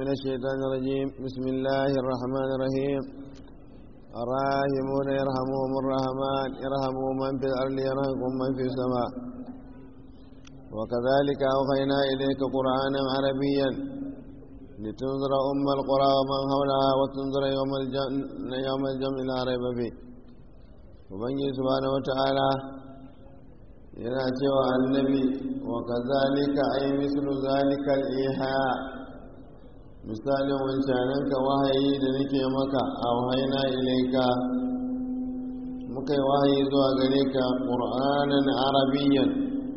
من الشيطان الرجيم بسم الله الرحمن الرحيم الراحمون يرحمهم الرحمن يرحموا من في الأرض يرحمكم من في السماء وكذلك أوحينا إليك قرآنا عربيا لتنذر أم القرى ومن حولها وتنذر يوم الجمع يوم الجمع لا ريب فيه وبنجي سبحانه وتعالى yana cewa annabi wa kazalika ay mislu zalika al-iha misalin wancanan ka wahayi da nake maka a wahaina ilaika muka yi wahayi zuwa gare ka qur'anan arabiyyan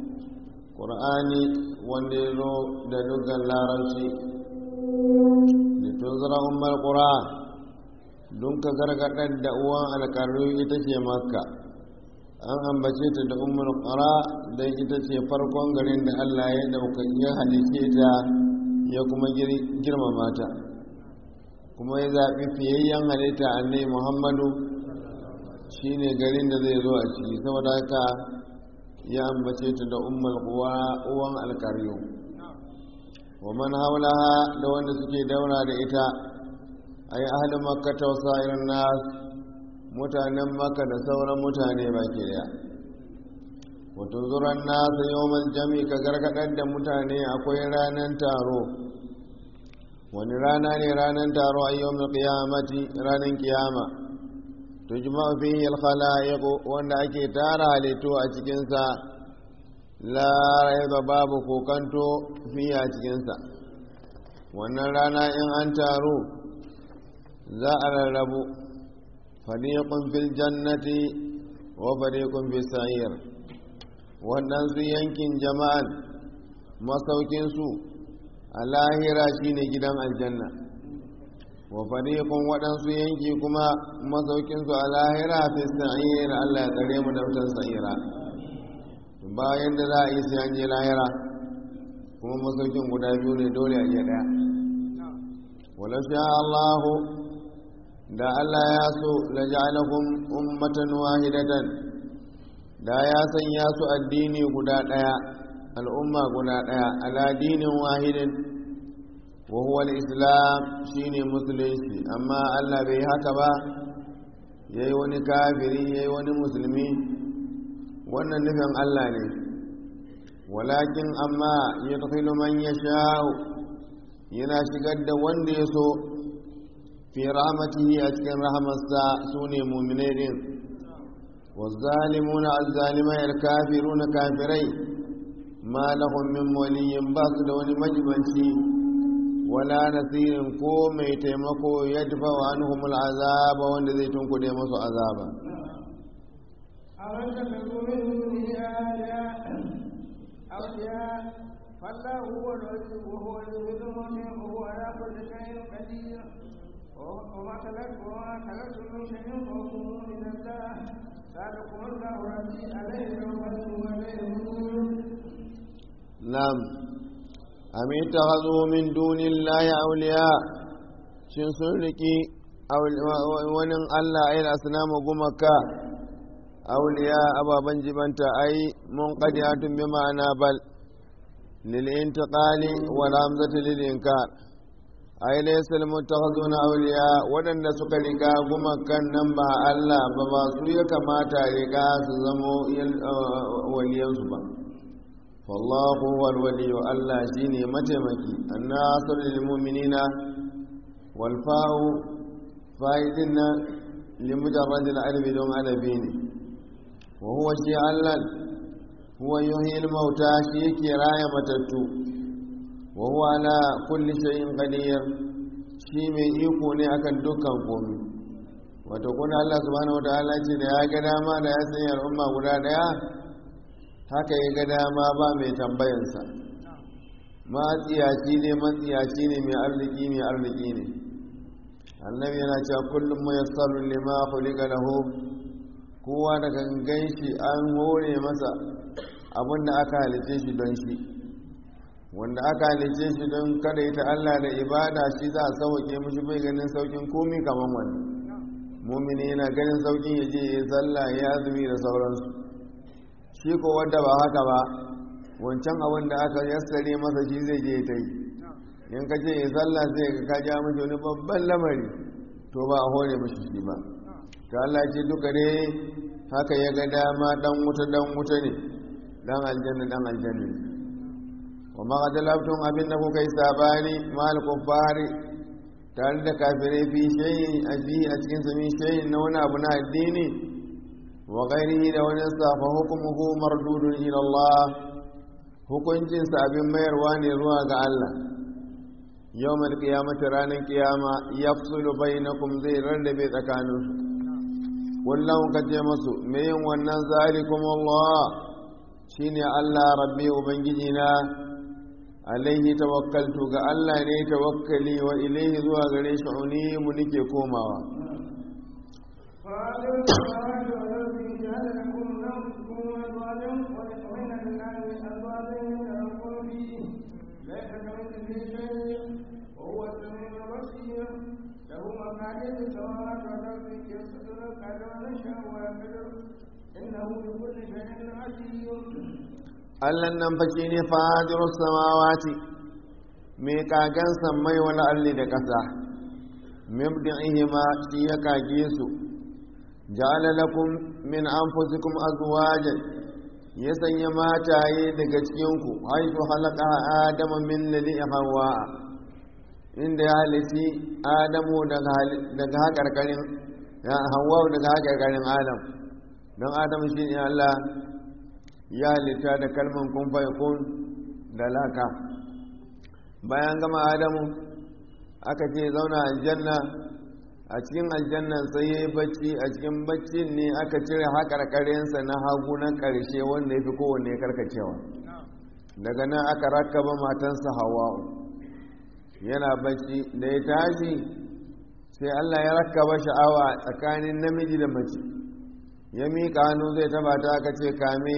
qur'ani wanda ya zo da dukkan larabci da tunzura ummar qura don ka gargadar da uwan alƙarru ita ce makka an ambace ta da umar ƙara don ita ce farkon garin da allah ya dauka ya halice ta ya kuma girmama ta kuma ya zaɓi fiyayyen halitta annai muhammadu shine garin da zai zo a ciki saboda haka ya ambace ta da umar uwan alkaryo wa man haulaha da wanda suke daura da ita ay ahli makka ta wasairin nas mutanen maka da sauran mutane baki daya wato zuran nasa yawon jami ka gargadar da mutane akwai ranar taro wani rana ne ranar taro a yawon kiyamati ranar kiyama to jima'u fi alkhala'iq wanda ake tara halittu a cikinsa la raiba babu kokanto fiye a cikinsa wannan rana in an taro za a rarrabu fariƙun fil jannati wa fariƙun fil sa'ir waɗansu yankin jama'an masaukinsu a lahira shine gidan aljanna wa fariƙun waɗansu yanki kuma masaukinsu a lahira fil sa'ir Allah ya tsare mu da wutar sa'ira bayan da za a yi sai an je lahira kuma masaukin guda biyu ne dole a iya ɗaya wala sha Allahu da Allah ya so la ja'alakum ummatan wahidatan da ya sanya su addini guda daya al'umma guda daya ala dinin wahidin wa huwa al-islam shine musulunci amma Allah bai haka ba yayi wani kafiri yayi wani musulmi wannan nufin Allah ne walakin amma yadkhilu man yasha'u yana shigar da wanda ya so fi rahmatihi a cikin rahamarsa su ne muminai din والظالمون الظالمين الكافرون كافري ما لهم من ولي باس دون مجبنشي ولا نصير كو مي تيمكو يدفع عنهم العذاب وان ذي تنكو دي مسو عذابا أولم تكن من دونه أولياء فالله هو الولي وهو الولي وهو على كل شيء قدير وما خلقت وما خلقت من شيء وهم من الله ذلكم الله ربي عليه توكلت وعليه نعم أم اتخذوا من دون الله أولياء shin sun riki wani Allah ai asnamu gumaka auliya ababan jibanta ai mun qadiyatun bi ma'ana bal lil intiqali wal hamzati lil inkar ai laysa al mutakhazuna awliya wadanda suka riga gumakan nan ba Allah ba ba su ya kamata riga su zamo waliyan su ba wallahu wal wali Allah shine mataimaki annasir lil mu'minina wal fa'u fa'idina limujarrad al albi don alabi ne wa huwa shi Allah huwa yuhyi al mauta shi yake raya matattu wa huwa ala kulli shay'in qadir shi mai iko ne akan dukkan komai wato kuma Allah subhanahu wataala ce da ya ga dama da ya sanya al'umma guda daya haka ya ga dama ba mai tambayansa matsiyaci ne matsiyaci ne mai arziki mai arziki ne annabi yana cewa kullum muyassarun lima khuliqa lahu kowa da gangan shi an hore masa abinda aka halice shi don shi wanda aka halice shi don kada ita Allah da ibada shi za a sauke mishi bai ganin saukin komi kaman wani mumini yana ganin saukin ya je ya sallah ya azumi da sauransu shi ko wanda ba haka ba wancan abin da aka yassare masa shi zai je ta yi in ka ce sallah sai ka ja mashi wani babban lamari to ba a hore mashi shi ba ta Allah ce duka ne haka ya ga dama dan wuta dan wuta ne dan aljanna dan aljanna ne wa ma qadalabtum abinda kuka yi sabani mal kuffari tare da kafirai fi shayin a a cikin sami shayin na wani abu na addini wa ghairihi da wani safa hukumuhu mardudun ila Allah hukuncin sa abin mayarwa ne zuwa ga Allah yawmal qiyamati ranar qiyama yafsulu bainakum zai rarrabe tsakaninsu kullum ka ce masu me yin wannan zalikum Allah shine Allah rabbi ubangiji na alaihi tawakkaltu ga Allah ne tawakkali wa ilaihi zuwa gare shi unimu nake komawa Allah nan fa shi ne fadirus samawati mai kagan sammai wani alli da ƙasa mibdi'ihima shi ya kage su ja'ala lakum min anfusikum azwajan ya sanya mataye daga cikinku haitu halaka adama min ladi hawa inda ya halitti adamu daga haƙarƙarin hawa daga haƙarƙarin adam don adam shi ne Allah ya halitta da kalman kun kun da laka bayan gama adamu aka ce zauna aljanna a cikin aljannan sai ya yi bacci a cikin baccin ne aka cire haƙarƙarinsa na hagu na ƙarshe wanda ya fi kowanne karkacewa daga nan aka rakaba matansa hawa'u yana bacci da ya tashi sai allah ya rakaba sha'awa tsakanin namiji da mace ya miƙa hannu zai taba ta aka ce kame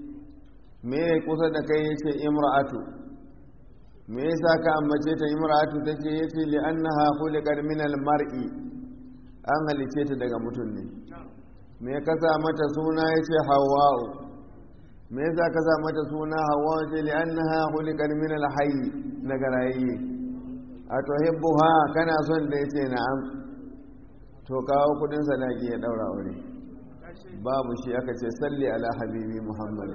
me kusa da kai ya ce imra'atu me yasa ka ambace ta imra'atu take yace li annaha khuliqat min al-mar'i an halice ta daga mutum ne me ka sa mata suna yace hawwa'u me yasa ka sa mata suna hawwa'u ce li annaha khuliqat min al-hayy daga rayayye atuhibbuha kana son da yace na'am to kawo kudin sadaki ya daura aure babu shi aka ce salli ala habibi muhammad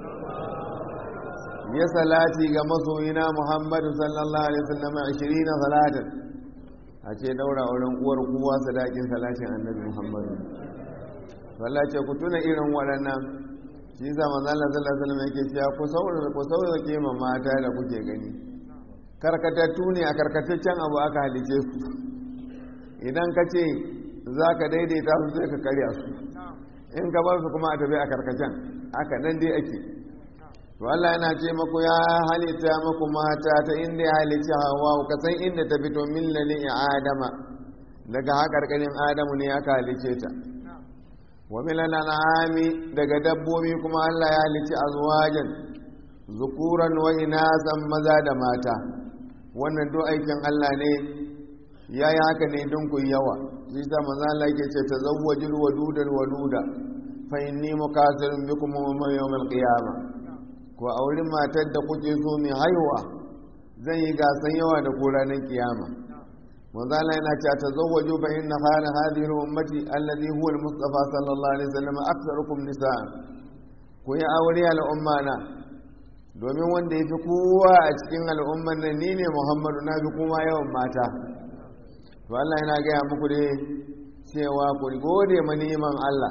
ya salati ga masoyina muhammadu sallallahu alaihi wasallam 20 salatin a ce daura wurin uwar kowa sadakin salatin annabi muhammadu wallahi ce ku tuna irin waɗannan shi sa manzo Allah sallallahu alaihi wasallam yake cewa ku saurara ku saurara ma mata da kuke gani karkatattu ne a karkataccen abu aka halice su idan ka ce za ka daidaita su sai ka karya su in ka bar su kuma a tafi a karkacen haka nan dai ake to Allah yana ce maku ya halitta maku mata ta inda ya halitta hawa ka san inda ta fito min lalin adama daga haƙarƙarin adamu ne aka halice ta wa milan an'ami daga dabbobi kuma Allah ya halitta azwajan zukuran wa inasan maza da mata wannan duk aikin Allah ne yayi haka ne don ku yawa shi sa manzo Allah yake ce tazawwajul wadudal waluda fa inni mukasirun bikum yawmal qiyamah ko a wurin matar da kuke so mai haihuwa zan yi gasan yawa da ko ranar kiyama manzo Allah yana cewa tazawwaju fa inna khayra hadhihi ummati alladhi huwa al-mustafa sallallahu alaihi wasallam aktharukum nisaa ku yi aure al'umma na domin wanda yafi kowa a cikin al'umman nan ni ne Muhammadu na bi kuma yawan mata to Allah yana gaya muku dai cewa ku gode ma niman Allah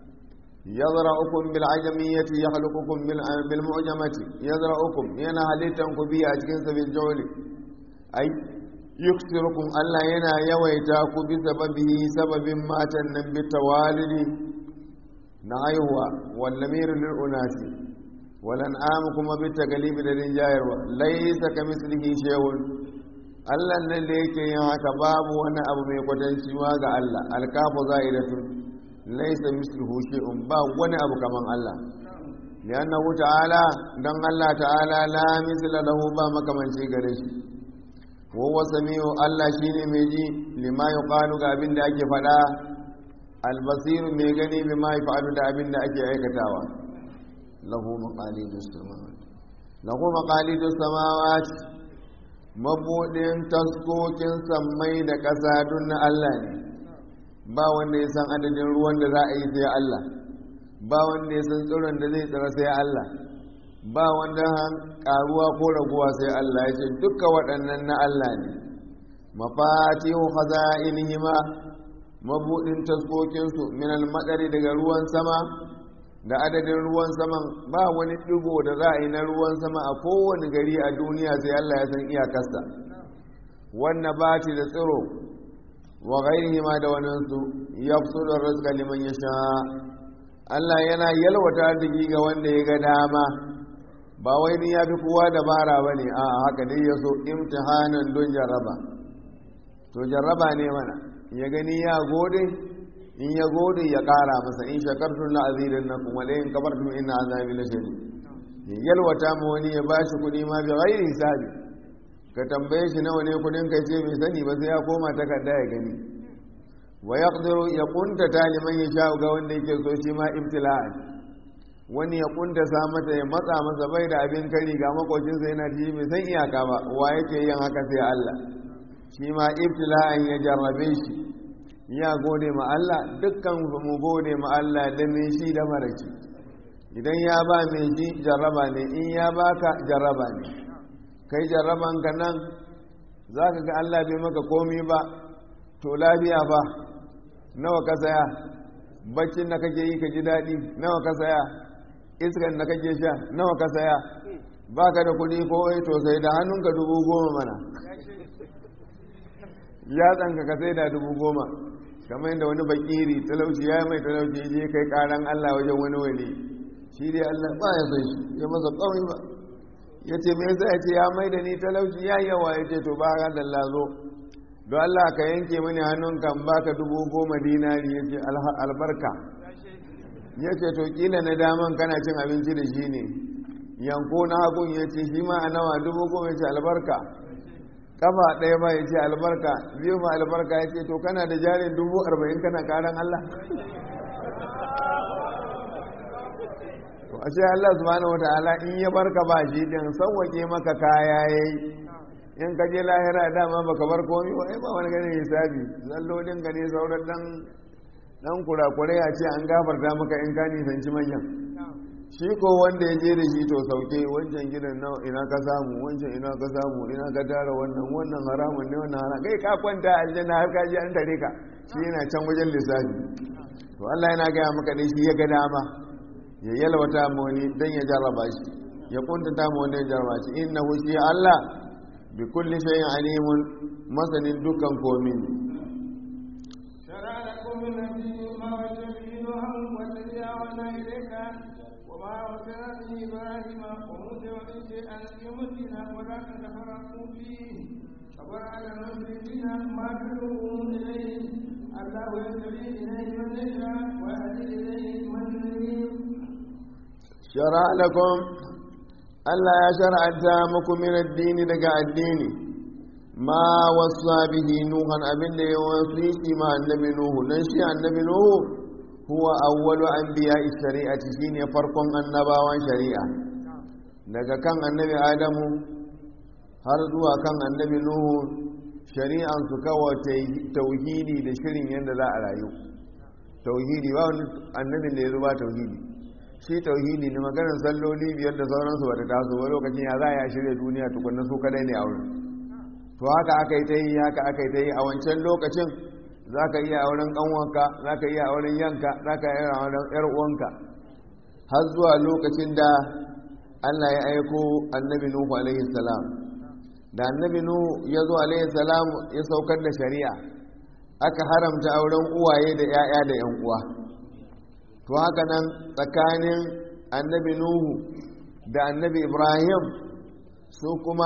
يزرعكم بالعجمية يخلقكم بالمعجمة يزرعكم ينا هلتنكم بي أجكنس بالجول أي يكسركم ألا ينا يويتاك بسببه سبب ما تنم بالتوالد نعيهوا والنمير للأناس ولنعامكم بالتقليب للرجال ليس كمثله شيء Allah nan da yake yin haka babu wani abu mai kwatanci ma ga Allah alkafu za'idatun laisa misluhu shay'un ba wani abu kaman Allah liannahu ta'ala dan Allah ta'ala la misla lahu ba makamanci gare shi wa huwa samiu Allah shine mai ji lima yuqalu ga abin da ake faɗa albasiru mai gani bima yaf'alu da abin da ake aikatawa lahu maqalidus samawati lahu maqalidus samawati mabuɗin taskokin sammai da ƙasa dun na Allah ne ba wanda ya san adadin ruwan da za a yi sai Allah ba wanda ya san tsiron da zai tsira sai Allah ba wanda ƙaruwa ko raguwa sai Allah ya ce duka waɗannan na Allah ne mafatihu khaza'inihima mabudin taskokinsu min al-madari daga ruwan sama da adadin ruwan saman ba wani digo da za a yi na ruwan sama a kowane gari a duniya sai Allah ya san iyakarsa wannan bati da tsiro wa ghairihima da waninsu yafsudu rizqa liman yasha Allah yana yalwata arziki ga wanda ya ga dama ba wai ni ya fi kowa dabara bane a haka dai yaso imtihanan don jarraba to jarraba ne mana ya gani ya gode in ya gode ya kara masa in shakartun la azidan na kuma da in kabartun ina azabi la shari ya yalwata ma wani ya bashi kuɗi ma bi ghairi hisabi ka tambaye shi nawa ne kuɗin ka ce bai sani ba sai ya koma takarda ya gani wa yaqdiru ya kunta taliman ya sha ga wanda yake so shi ma ibtila'an wani ya kunta sa mata ya matsa masa bai da abin kari ga makocinsa yana ji bai san iyaka ba wa yake yin haka sai Allah shi ma ibtila'an ya jarrabe shi ya gode ma Allah dukkan mu gode ma Allah da mai shi da maraki idan ya ba mai shi jarraba ne in ya baka jarraba ne kai jarraban ka nan za ka ga Allah bai maka komi ba to lafiya ba nawa ka saya baccin da kake yi ka ji daɗi nawa ka saya iskan da kake sha nawa ka saya baka da kuɗi ko to sai da hannunka dubu goma mana ya tsanka ka sai da dubu goma kamar yadda wani bakiri talauci ya mai talauci ya je kai karan Allah wajen wani wali shi dai Allah ba ya son shi ya masa kawai ba ya ce me yasa ya ce ya mai da ni talauci ya yawa ya ce to ba ka da lazo don Allah ka yanke mani hannun kan baka dubu goma dinari ya ce albarka ya ce to kila na daman kana cin abinci da shi ne yanko na hagun ya ce shi ma a nawa dubu goma ya ce albarka kafa ɗaya ba ya ce albarka biyu ma albarka ya ce to kana da jarin dubu arba'in kana karan Allah to a ce Allah subhanahu wata'ala in ya barka ba shi din sauwake maka kaya yayi in ka je lahira dama baka bar komai ba ai ba wani ganin hisabi zallolin ka ne sauran dan dan kurakurai a ce an gafarta maka in ka nisanci manyan shi ko wanda ya je da shi to sauke wancan gidan na ina ka samu wancan ina ka samu ina ka tara wannan wannan haramun ne wannan haramun kai ka kwanta aljanna har ka je an tare ka shi yana can wajen lissafi to Allah yana gaya maka dai shi ya ga dama ya yalwata mu wani dan ya jarraba shi ya kuntata mu wani ya jarraba shi innahu shi Allah bi kulli shay'in alimun masanin dukkan komin شرع لكم من الدين ما وجب نوحا والذي أوحينا إليك وما أرسلنا به إبراهيم وموسى وعيسى أن يمسنا ولا تتفرقوا فيه كبر على المشركين ما تدعوهم إليه الله يهتدي إليه من يشاء ويهدي إليه من يريد shara lakum Allah ya shar'anta muku min addini daga addini ma wasa bihi nuhan abinda ya wasiki ma annabi nuhu dan shi annabi nuhu huwa awwalu anbiya'i shari'ati shine farkon annabawan shari'a daga kan annabi adamu har zuwa kan annabi nuhu shari'an su kawai tauhidi da shirin yadda za a rayu tauhidi ba wani annabin da ya zuba tauhidi shi tauhidi ne maganar salloli biyar da sauransu ba ta taso ba lokacin ya za a shirya duniya tukunna su kadai ne a wurin to haka aka yi ta yi haka aka yi ta yi a wancan lokacin za ka iya auren ƙanwanka za ka iya auren yanka za ka iya auren ‘yar uwanka har zuwa lokacin da allah ya aiko annabi nuhu alaihi salam da annabi nuhu ya zo alaihi salam ya saukar da shari'a aka haramta auren uwaye da ‘ya'ya da ‘yan uwa to haka nan tsakanin annabi nuhu da annabi ibrahim su kuma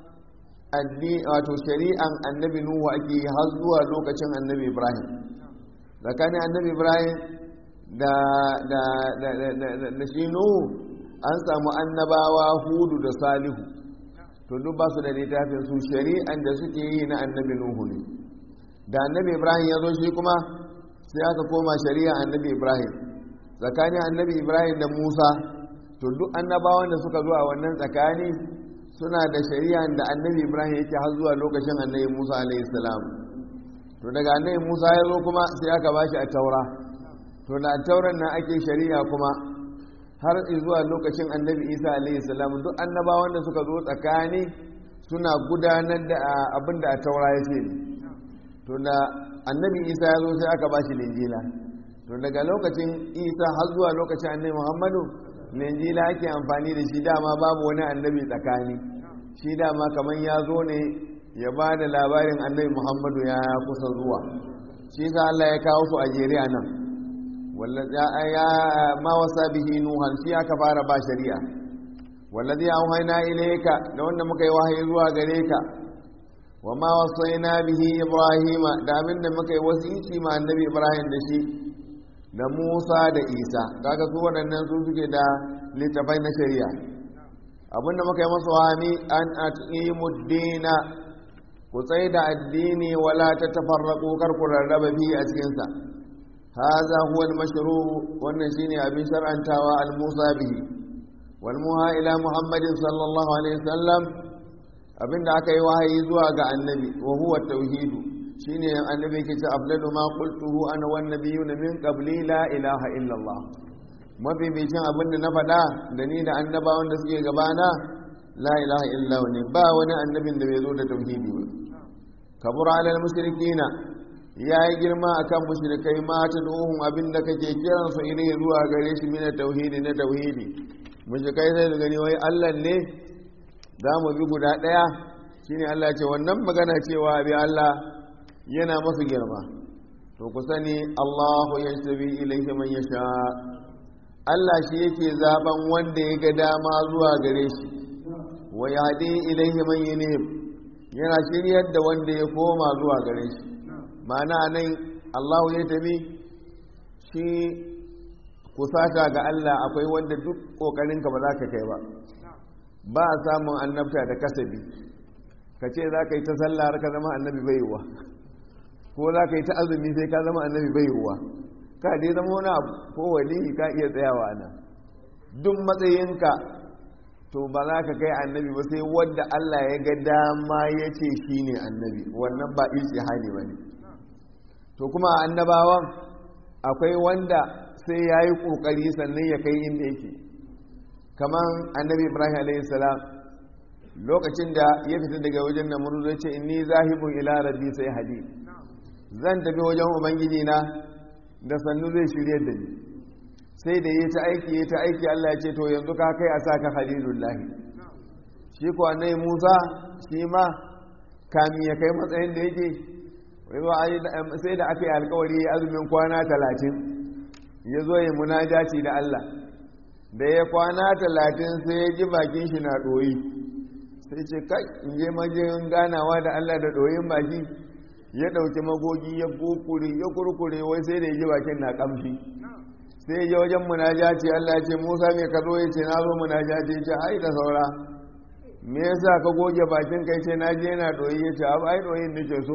wato shari'an annabi nuhu ake yi har zuwa lokacin annabi ibrahim tsakanin annabi ibrahim da da da da shi nuhu an samu annabawa hudu da salihu to duk ba su da littafin su shari'an da suke yi na annabi nuhu ne da annabi ibrahim ya zo shi kuma sai aka koma shari'a annabi ibrahim tsakanin annabi ibrahim da musa to duk annabawan da suka zo a wannan tsakani suna da shari'a da annabi ibrahim yake har zuwa lokacin annabi musa alaihi salam to daga annabi musa ya zo kuma sai aka bashi a taura to da tauran nan ake shari'a kuma har zuwa lokacin annabi isa alaihi salam duk annabawan da suka zo tsakani suna gudanar da abin da a taura ya ce to da annabi isa ya zo sai aka bashi linjila to daga lokacin isa har zuwa lokacin annabi muhammadu linjila ake amfani da shi dama babu wani annabi tsakani shi dama kamar ya zo ne ya ba da labarin annabi muhammadu ya kusa zuwa shi sa allah ya kawo su a jere a nan ya ma wasa bihi nuhan shi aka fara ba shari'a wallazi auhayna ilayka da wanda muka yi wahayi zuwa gare ka wa ma wasaina bihi ibrahima da abinda muka yi wasiki ma annabi ibrahim da shi da musa da isa kaga su waɗannan su suke da littafai na shari'a abinda muka yi masu wahami an aqimu dina ku tsaye da addini wala ta tafarraqu kar ku rarraba bihi a cikin sa hadha huwa al-mashru wannan shine abin shar'antawa al-musa bihi wal muha ila muhammadin sallallahu alaihi wasallam abinda aka yi wahayi zuwa ga annabi wa huwa tauhid shine annabi yake ce afdalu ma qultuhu ana wan nabiyuna min qabli la ilaha illa allah mabibicin abinda na faɗa da ni da annabawan da suke gabana la ilaha illa ne ba wani annabin da bai zo da tauhidi ba kabura alal mushrikina yayi girma akan mushrikai ma ta duhun abinda kake kiran su ilai zuwa gare shi mina tauhidi na tauhidi mushrikai sai da gani wai Allah ne za mu bi guda ɗaya shine Allah ce wannan magana cewa bi Allah yana masu girma to ku sani Allahu yashtabi ilayhi man yasha Allah shi yake zaben wanda ya ga dama zuwa gare shi wa yahdi ilayhi man yunib yana shiryar da wanda ya koma zuwa gare shi ma'ana nan Allahu ya tabi shi kusata ga Allah akwai wanda duk kokarinka ba za ka kai ba ba a samun annabta da kasabi ka ce za ka yi ta sallah har ka zama annabi baiwa ko za ka yi ta azumi sai ka zama annabi baiwa ka dai zama wani abu ko wali ka iya tsayawa nan duk matsayinka to ba za ka kai annabi ba sai wadda Allah ya ga dama ya ce shi ne annabi wannan ba ijtihadi ba ne to kuma annabawan akwai wanda sai ya yi ƙoƙari sannan ya kai inda yake kamar annabi ibrahim alaihissalam lokacin da ya fita daga wajen namuru zai ce inni zahibun ila rabbi sai hadi zan tafi wajen ubangiji na da sannu zai shirye da ni sai da yi ta aiki yi ta aiki Allah ya ce to yanzu ka kai a sa ka halilullahi shi ko annabi Musa shi ma kamin ya kai matsayin da yake sai da aka yi alkawari azumin kwana talatin ya zo ya munajaci da Allah da ya kwana talatin sai ya ji bakin shi na ɗoyi sai ce kai in je majin ganawa da Allah da ɗoyin baki ya ɗauki magogi ya kukure ya kurkure wai sai da ya ji bakin na ƙamshi sai ya wajen munajaci Allah ya ce Musa me ka zo ya ce na zo munajaci ya ce ai da saura me yasa ka goge bakin kai ce na je na ɗoyi ya ce abu ai ɗoyin nake so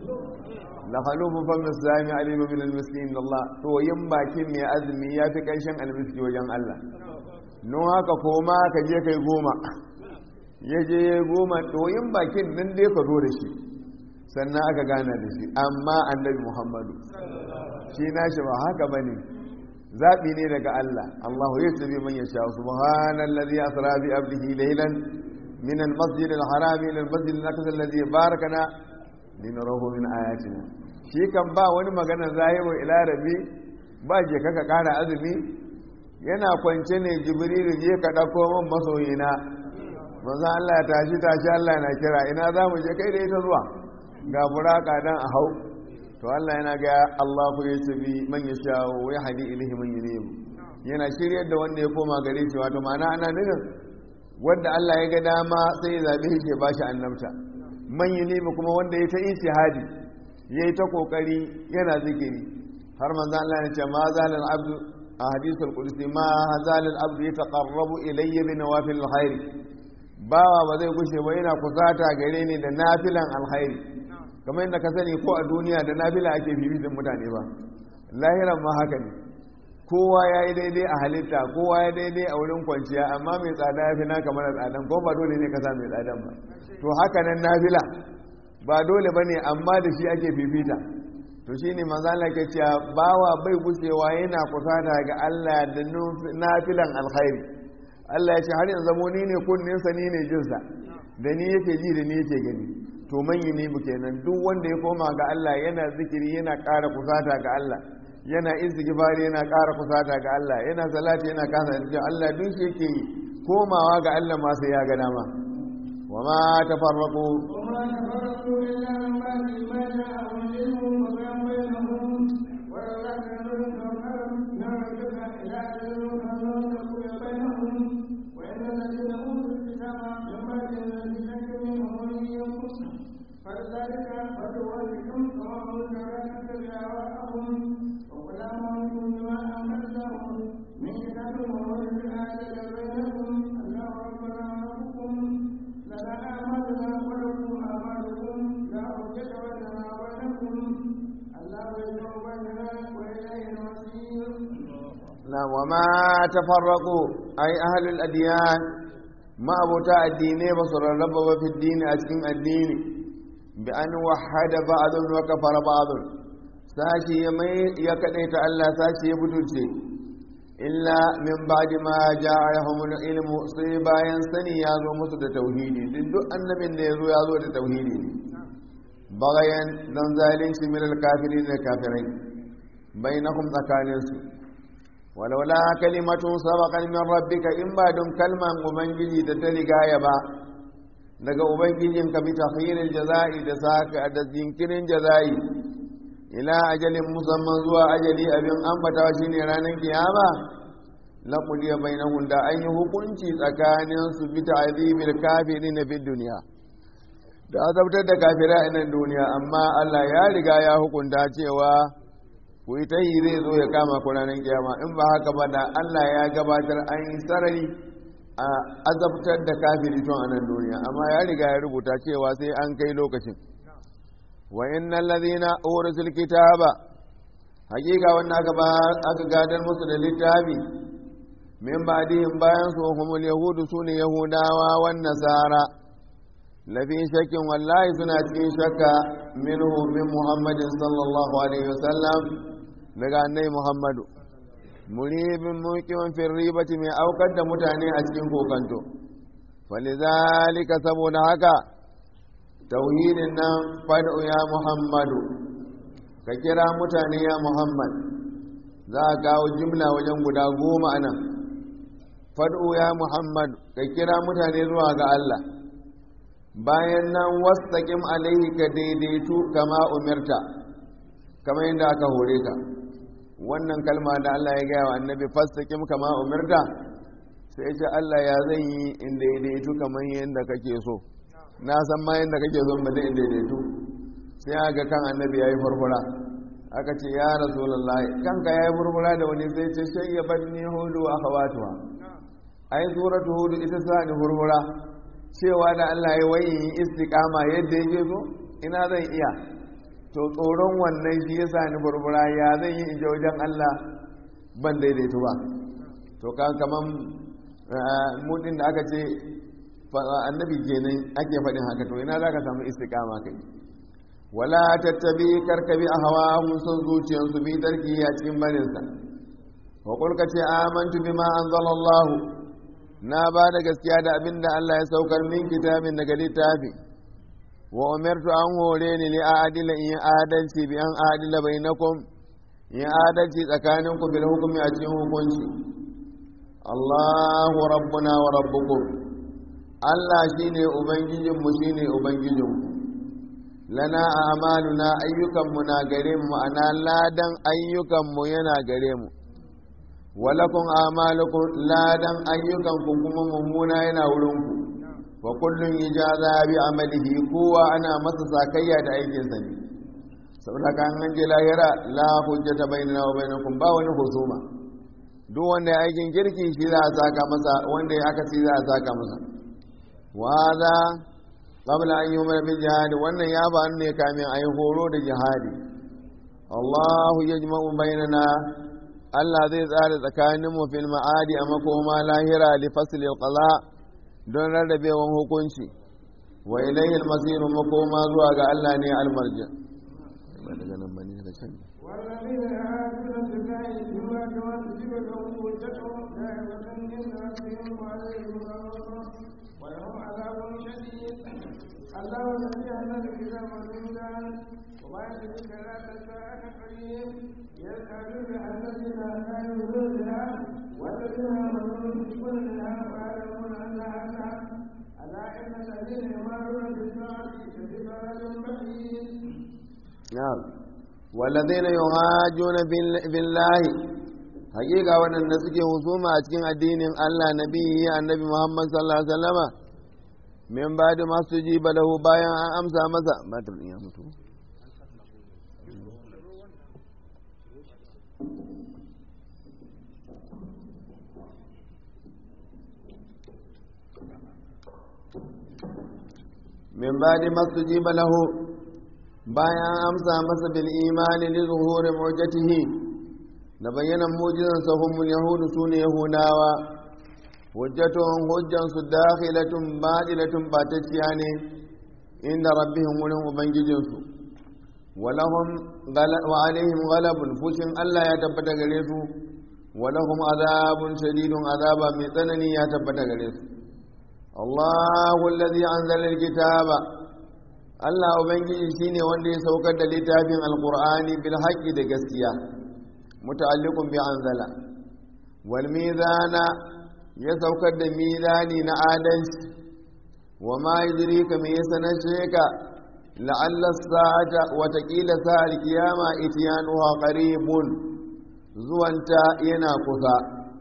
la halufu fa misami alimu min almiskin Allah to yin bakin mai azumi ya fi kanshin almiski wajen Allah no haka koma ka je kai goma ya je ya goma to yin bakin nan dai ka zo da shi sannan aka gana da shi amma annabi Muhammadu shi nashi ba haka bane zabi ne daga Allah Allahu yasbi man yasha subhanallazi asra bi abdihi laylan min almasjid alharam ila almasjid alaqsa alladhi barakana linarahu min ayatina shi kan ba wani magana zahiru ila rabi ba je kaka kara azumi yana kwance ne jibrilu je ka dauko min masoyina manzo Allah ya tashi tashi Allah na kira ina za mu je kai da ita zuwa ga buraka dan a hau to Allah yana ga Allahu yasbi man yasha wa yahdi ilayhi man yunib yana shiryar da wanda ya koma gare shi wato ma'ana ana nufin wanda Allah ya ga dama sai ya zabe shi ya bashi annabta man yi nemi kuma wanda ya ta ijtihadi ya yi ta kokari yana zikiri har manzo Allah ya ce ma zalal abdu a hadisul qudsi ma zalal abdu yataqarrabu ilayya bi nawafil alkhair bawa ba zai gushe ba yana kusata gare ni da nafilan alkhairi kamar yadda ka sani ko a duniya da nafila ake bibitin mutane ba lahiran ma haka ne kowa ya yi daidai a halitta kowa ya daidai a wurin kwanciya amma mai tsada ya fi naka mara tsadan ko ba dole ne ka sa mai tsadan ba to haka nan nafila ba dole ba ne amma da shi ake fifita to shi ne mazala ke cewa bawa bai gushewa yana kusata ga Allah da nafilan alkhairi Allah ya ce har yanzu mu ni ne kunninsa ni ne jinsa da ni yake ji da ni yake gani to manyi ne mu kenan duk wanda ya koma ga Allah yana zikiri yana ƙara kusata ga Allah yana istighfari yana ƙara kusata ga Allah yana salati yana kasa da Allah duk shi yake yi komawa ga Allah ma sai ya ga dama wa ma tafarraqu وما تفرقوا إلا من بعد ما جاءهم العلم وبين بينهم ولولا كانوا يتوكلون نرجوك إلى أجل مسمى تقول بينهم وإن الذين أوتوا الكتاب من بعد الذي شك منهم وليهم فلذلك فليولكم كما قلت لا تتبع أهواءهم وقل آمنتم بما أنزلهم من كتاب وولد آجل بينكم الله ربنا وربكم لنا أعمالنا ولكم أعمالكم لا حجة بيننا وبينكم الله يجمع بيننا وإليه المصير na wa ma tafarraqu ay ahlul adyan ma abota addine ba su rarraba ba fi dini a cikin addini bi an wahada ba'dun wa kafara ba'dun sashi ya mai ya kadaita Allah sashi ya butulce illa min ba'di ma ja'ahumul ilmu sai bayan sani ya zo musu da tauhidi duk duk annabin da ya zo ya zo da tauhidi ne bagayan dan zalunci min al-kafirin da kafirai bainahum tsakaninsu walaula kalimatun sabaqan min rabbika in ba don kalman ubangiji da ta rigaya ba daga ubangijin ka bi takhiril jazai da saka da jinkirin jazai ila ajalin musamman zuwa ajali abin ambata shine ranar kiyama la qudiya bainahum da an yi hukunci tsakanin su bi ta'zibil kafirin fi dunya da azabtar da kafira a nan duniya amma Allah ya riga ya hukunta cewa ku yi ta yi zai zo ya kama ku ranar kiyama in ba haka ba da Allah ya gabatar an yi sarari a azabtar da kafiri tun a nan duniya amma ya riga ya rubuta cewa sai an kai lokacin wa innal ladhina urisul kitaba hakika wannan aka ba aka gadar musu da littafi min ba'dihim bayan su humul yahudu sune yahudawa wan nasara lafi shakkin wallahi suna cikin shakka minhu min muhammadin sallallahu alaihi wasallam daga annai muhammadu muribin mukimin firribati mai aukar da mutane a cikin kokanto falizalika saboda haka tauhidin nan fad'u ya muhammadu ka kira mutane ya muhammad za a kawo jimla wajen guda goma anan fad'u ya muhammad ka kira mutane zuwa ga allah bayan nan wasaƙin alaihi ka daidaitu kama umirta kama yadda aka hore ka wannan kalma da Allah ya gaya wa annabi fastaƙin kama umirta sai ce Allah ya zan yi in daidaitu kamar yadda kake so na san ma yadda kake so ba in daidaitu sai aka kan annabi ya yi furfura aka ce ya rasulullahi kanka ya yi furfura da wani sai ce shayyabar ni hudu a hawatuwa ai suratu hudu ita sa ni furfura cewa da Allah ya wayi istiqama yadda yake so ina zan iya to tsoron wannan shi yasa ni burbura ya zan yi inje wajen Allah ban daidaito ba to kan kaman mudin da aka ce annabi kenan ake faɗin haka to ina zaka samu istiqama kai wala tattabi karkabi ahwahum sun zuciyansu bi tarki a cikin barinsa wa qul ka ce amantu bima anzalallahu na ba da gaskiya da abin da Allah ya saukar min kitabin daga littafi wa umirtu an hore ni li adila in adalci bi an adila bainakum in adalci tsakanin ku bil hukmi a cikin hukunci Allahu rabbuna wa rabbukum Allah shine ubangijin mu shine ubangijin ku lana a'maluna ayyukan mu na gare mu ana ladan ayyukan mu yana gare mu walakun amalukum ladan ayyukanku kuma mummuna yana wurinku wa kullun ijaza bi amalihi kowa ana masa sakayya da aikinsa ne saboda kan an je lahira la hujjata bainana wa bainakum ba wani husuma duk wanda ya aikin kirki shi za a saka masa wanda ya aka za a saka masa wa hada qabla an yumar bil jihad wannan ya ba ne kamin ayi horo da jihadi Allahu yajma'u bainana Allah zai tsara tsakanin mu fil ma'adi a makoma lahira li fasl qada don rarrabewan hukunci wa ilayhi al-masir makoma zuwa ga Allah ne al-marji ba daga nan bane daga can والذين يعادون في الله بما كما تجب لهم حجتهم دائمة عند ربهم وعليهم غضب ولهم عذاب شديد الله الذي أنزل الكتاب والميزان وما يدرك لا تساءل قريب يسألون عن الذين آمنوا بها والذين آمنوا يشركون بها ويعلمون أنها حق ألا إن الذين يمارون بالساعة لفي ضلال بعيد na'am walladheena yuhajjuna billahi haƙiƙa waɗanda suke husuma a cikin addinin Allah nabiyyi annabi Muhammad sallallahu alaihi wasallama min ba'di ma sujiba lahu bayan an amsa masa matar ya mutu min ba'di ma sujiba lahu bayan amsa masa bil imani li zuhuri mu'jatihi da bayyanan mujizan sahumul yahudu sune yahudawa hujjatuhum hujjan su dakhilatun badilatun batacciya ne inda rabbihim wurin ubangijin su walahum wa alaihim ghalabun fushin Allah ya tabbata gare su walahum azabun shadidun azaba mai tsanani ya tabbata gare su Allahu allazi anzala alkitaba Allah Ubangiji shine wanda ya saukar da littafin Alƙur'ani bil haqqi da gaskiya muta'alliqun bi anzala wal mizana ya saukar da mizani na adalci wa ma yudrika me yasanashe ka la'alla sa'ata wa taqila sa'al qiyama ityanuha qaribun zuwanta yana kusa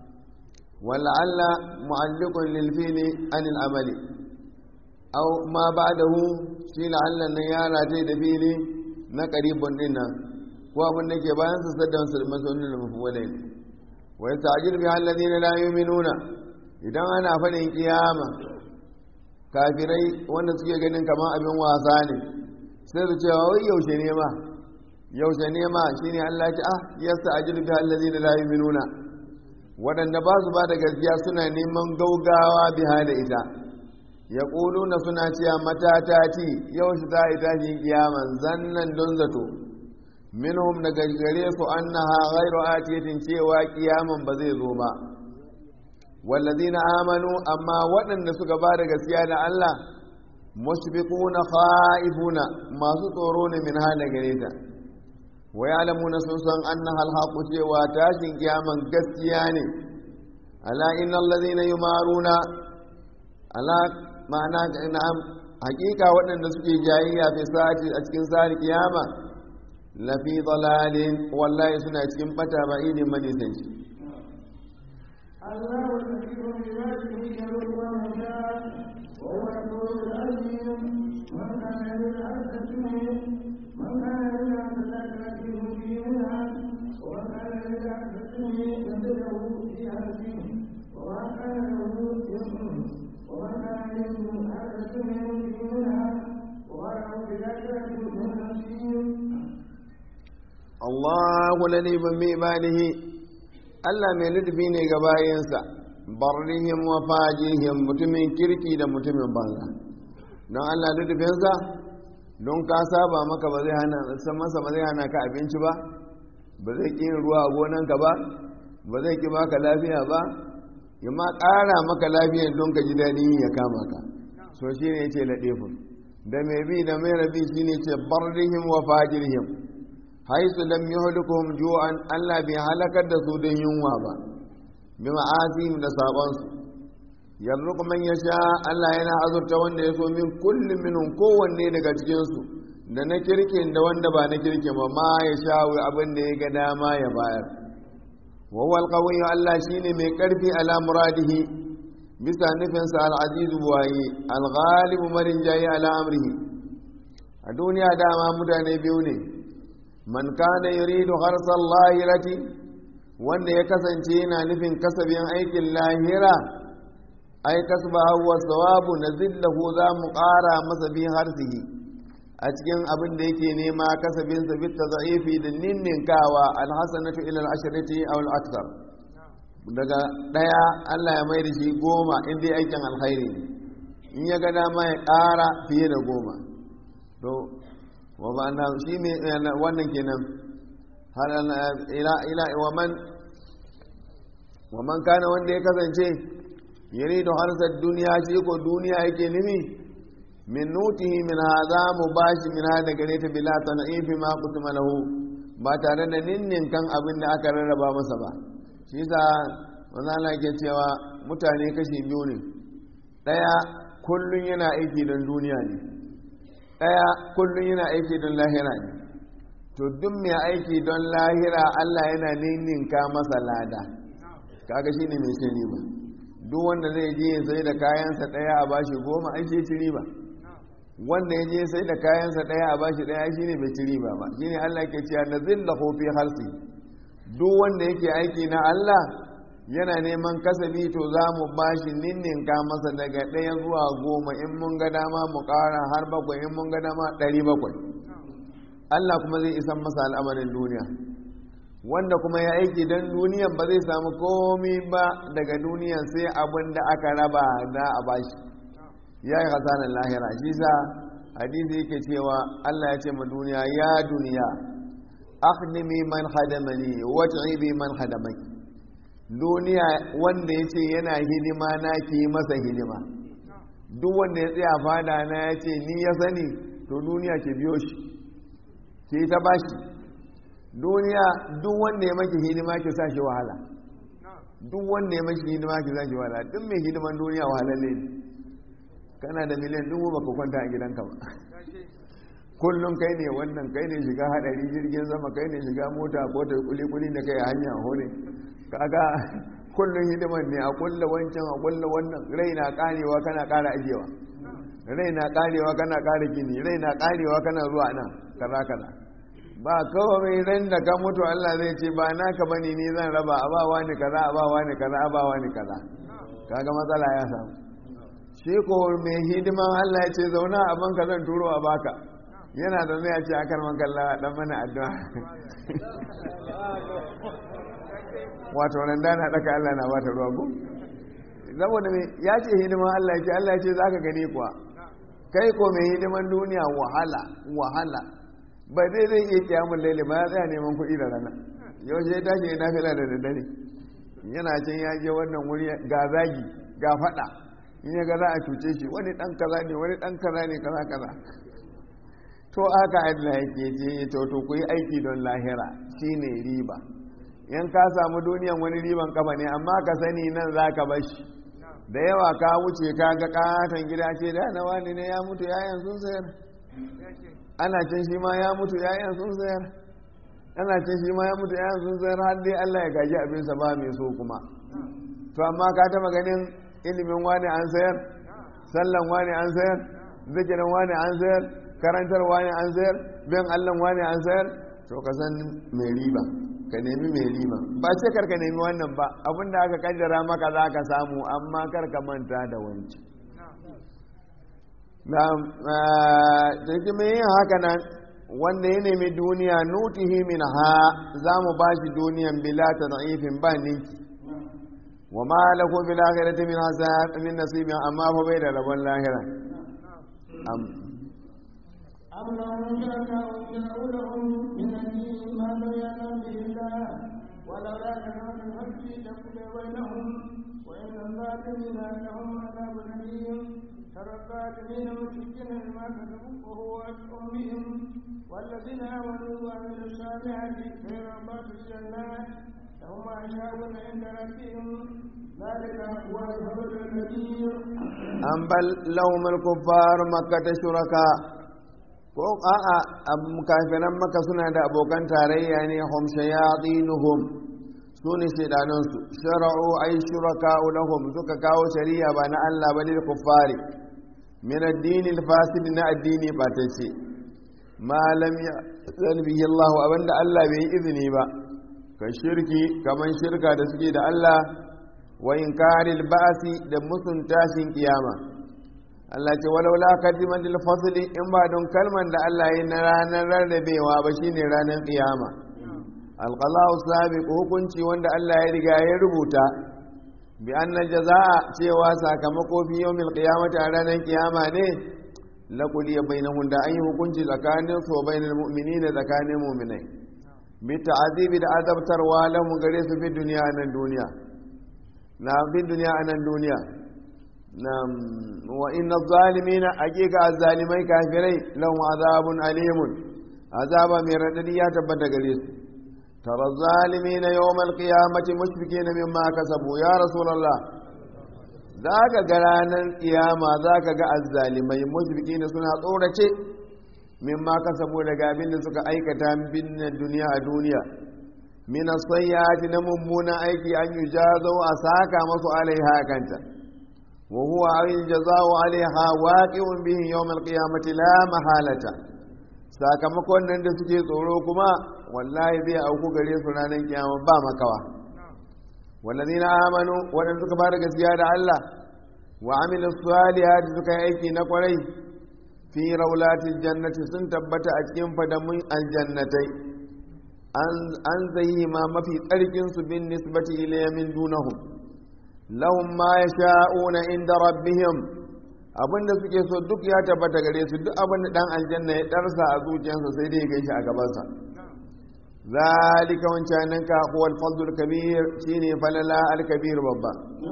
wal'alla mu'alliqun lil fi'li anil amali aw ma ba'dahu shi la'allan nan ya rataye da fili na karibun din nan ko abin da ke bayan sa saddan su masonin da mafuwalai ne wa yasta'jil bi alladhina la yu'minuna idan ana fadin kiyama kafirai wanda suke ganin kamar abin wasa ne sai su ce wai yaushe ne ma yaushe ne ma shine Allah ya ce ah yasta'jil bi alladhina la yu'minuna waɗanda ba su ba da gaskiya suna neman gaugawa biha da ita ya na suna cewa matata ci yau shi za a yi tashin kiyaman zannan don zato minhum daga gare su annaha ghairu atiyatin cewa kiyaman ba zai zo ba wallazina amanu amma waɗanda suka ba da gaskiya da Allah musbiquna khaifuna masu tsoro ne min hala gare ta wa ya'lamuna sun san annaha alhaqu cewa tashin kiyaman gaskiya ne ala innal ladhina yumaruna ala ma'ana na'am hakika waɗanda suke jayayya fi sa'ati a cikin sa'ar kiyama lafi dalalin wallahi suna cikin bata ba idin manisanci الله الذي بعباده يرد ويشاء وهو القوي العظيم من كان يريد عبد السنين من كان يريد عبد الآخرة مبينا ومن كان يريد عبد السنين يزده في عزمه وما كان له يسمع ومن كان يريد عبد السنين مبينا وغيره بالآخرة من نصيب Allahu ladibun bi ibadihi Allah mai lutufi ne ga bayansa barrihim wa fajihim mutumin kirki da mutumin banza don Allah lutufinsa don ka saba maka ba zai hana san masa ba zai hana ka abinci ba ba zai ƙi ruwa a gonanka ba ba zai ƙi baka lafiya ba ya ma ƙara maka lafiya don ka ji daɗin ya kama ka so shi ne ce laɗefin da mai bi da mai rabi shi ne ce barrihim wa fajirhim haisu lam yuhlikuhum ju'an Allah bai halakar da su don yunwa ba bi ma'asihim da sabon su yarzuqu man yasha Allah yana azurta wanda ya so min kulli minhum kowanne daga cikin su da na kirkin da wanda ba na kirkin ba ma ya sha abin da ya ga dama ya bayar wa huwa alqawiyyu Allah shine mai karfi ala muradihi bisa nufinsa al-aziz buwaye al-ghalib marin jayi ala amrihi a duniya dama mutane biyu ne man kana yuridu harsal lahirati wanda ya kasance yana nufin kasabin aikin lahira ai kasba huwa sawabu nazillahu za mu ƙara masa bi harsihi a cikin abin da yake nema kasabin sa bit tadhifi da ninninkawa alhasanatu ila al-ashrati aw al-akthar daga daya Allah ya mai da shi goma in dai aikin alkhairi in ya ga dama ya ƙara fiye da goma to wa ba na shi ne wannan kenan har ila ila wa man wa man kana wanda ya kasance yuridu harsar duniya shi ko duniya yake nufi min nutihi min hadha mubashi min hada gare ta bila tan'ifi ma kutuma lahu ba tare da ninnin kan abin da aka rarraba masa ba shi yasa wannan Allah ke cewa mutane kashi biyu ne daya kullun yana aiki don duniya ne daya kullun yana aiki don lahira ne to duk mai aiki don lahira Allah yana ninninka masa lada kaga shine mai cin riba duk wanda zai je sai da kayansa daya a bashi goma ai shi riba wanda ya je sai da kayansa daya a bashi daya shine bai ci riba ba shine Allah ke cewa nazillahu fi harsi duk wanda yake aiki na Allah yana neman kasabi to za mu bashi ninninka masa daga ɗaya zuwa goma in mun ga dama mu ƙara har bakwai in mun ga dama ɗari bakwai Allah kuma zai isan masa al'amarin duniya wanda kuma ya aiki don duniyan ba zai samu komi ba daga duniyan sai abin da aka raba da a bashi ya yi hasanin lahira shi sa hadisi yake cewa Allah ya ce ma duniya ya duniya akhdimi man hadamani wat'ibi man hadamaki duniya wanda ya ce yana hidima na ki masa hidima duk wanda ya tsaya fada na ya ce ni ya sani to duniya ke biyo shi ke ta bashi duniya duk wanda ya maki hidima ke sa shi wahala duk wanda ya maki hidima ke sa shi wahala duk mai hidiman duniya wahalalle ne kana da miliyan dubu baka kwanta a gidanka ba kullum kai ne wannan kai ne shiga hadari jirgin sama kai ne shiga mota ko ta kuli-kuli da kai a hanya hone kaga kullum hidiman ne a kulla wancan a kulla wannan rai na karewa kana kara ajewa rai na karewa kana kara gini rai na karewa kana zuwa nan kaza kaza ba kawai ran da ka mutu Allah zai ce ba naka bane ni zan raba a ba wani kaza a ba wani kaza a ba wani kaza kaga matsala ya samu shi ko mai hidiman Allah ya ce zauna a banka zan turo a baka yana da zai ce akan makalla dan mana addu'a wato nan dana daka Allah na bata ruwa ko saboda me ya ce hidiman Allah ya ce Allah ya ce zaka gani kuwa kai ko mai hidiman duniya wahala wahala ba zai zai iya kiyamun laili ba ya tsaya neman kuɗi da rana yau sai tashi ya nafila da daddare yana can ya je wannan wuri ga zagi ga faɗa in ya ga za a cuce shi wani ɗan kaza ne wani ɗan kaza ne kaza kaza to aka Allah yake je to to ku yi aiki don lahira shine riba in ka samu duniyan wani riban kafa ne amma ka sani nan za ka bashi da yawa ka wuce ka ga katon gida ce da na wani ne ya mutu yayan sun sayar ana can shi ma ya mutu yayan sun sayar ana can shi ma ya mutu yayan sun sayar har dai Allah ya gaji abinsa ba mai so kuma to amma ka taba ganin ilimin wani an sayar sallan wani an sayar zikirin wani an sayar karantar wani an sayar bin Allah wani an sayar to ka san mai riba ka nemi mai riba ba ce karka nemi wannan ba abinda aka kaddara maka za ka samu amma karka manta da wanci na cikin mai yin haka nan wanda ya nemi duniya nutihi min ha za mu ba shi duniyan bila ta da'ifin ba ninki wa ma lahu bil akhirati min hasab min nasibin amma fa bai da rabon lahira am أم لهم شركاء شرعوا لهم من الدين ما لم يأذن به الله ولولا كلمة الحق لقضي بينهم وإن الظالمين لهم عذاب أليم ترى الظالمين مشركين بما كسبوا وهو أشعر بهم والذين آمنوا وعملوا الصالحات في ربات الجنات لهم ما يشاءون عند ربهم ذلك هو الفضل الكبير an bal lahumul kuffar makkata shuraka ko a'a kafiran maka suna da abokan tarayya ne hum shayatinuhum su ne shaidanan su shara'u ay shuraka lahum suka kawo shari'a ba na Allah ba lil kuffari min ad-din al-fasid na addini ba ta ce ma lam ya'zan bihi Allah abinda Allah bai yi izini ba ka shirki kaman shirka da suke da Allah wa inkaril ba'si da musun tashin kiyama Allah ce walaula kalimatul fasli in ba don kalman da Allah yi na ranar rarrabewa ba shine ranar kiyama alqalahu sabiq hukunci wanda Allah ya riga ya rubuta bi anna jazaa cewa sakamako fi yawmil qiyamati a ranar kiyama ne la qudiya bainahum da an yi hukunci tsakanin su bainal mu'minina tsakanin mu'minai bi ta'azibi da azabtarwa lahum gare su fi duniya nan duniya na fi duniya nan duniya نعم وإن الظالمين أجيك الظالمين كافرين لهم عذاب أليم عذاب مرددية تبتغريس ترى الظالمين يوم القيامة مشفكين مما كسبوا يا رسول الله ذاك قرانا قيامة ذاك قاء الظالمين مشفكين سنة طورة مما كسبوا لقابل سكا أيكتا من الدنيا الدنيا من الصيات نممون أيكي أن يجازوا أساكا مصر عليها كانتا وهو الجزاء عليها واقع به يوم القيامة لا محالة sakamakon nan da suke tsoro kuma wallahi zai auku gare su ranar kiyama ba makawa wallazina amanu wadanda suka fara gaskiya da Allah wa amilu salihat suka yi aiki na kwarai fi raulatil jannati sun tabbata a cikin fadamun aljannatai an zai ma mafi tsarkin su bin nisbati ilayya min dunahum lahum ma yasha'una inda rabbihim abinda suke so duk ya tabbata gare su duk abin da dan aljanna ya darsa a zuciyarsa sai dai ya gaishe a gabansa zalika wancanin ka huwa al-fadl al-kabir shine falala al-kabir babba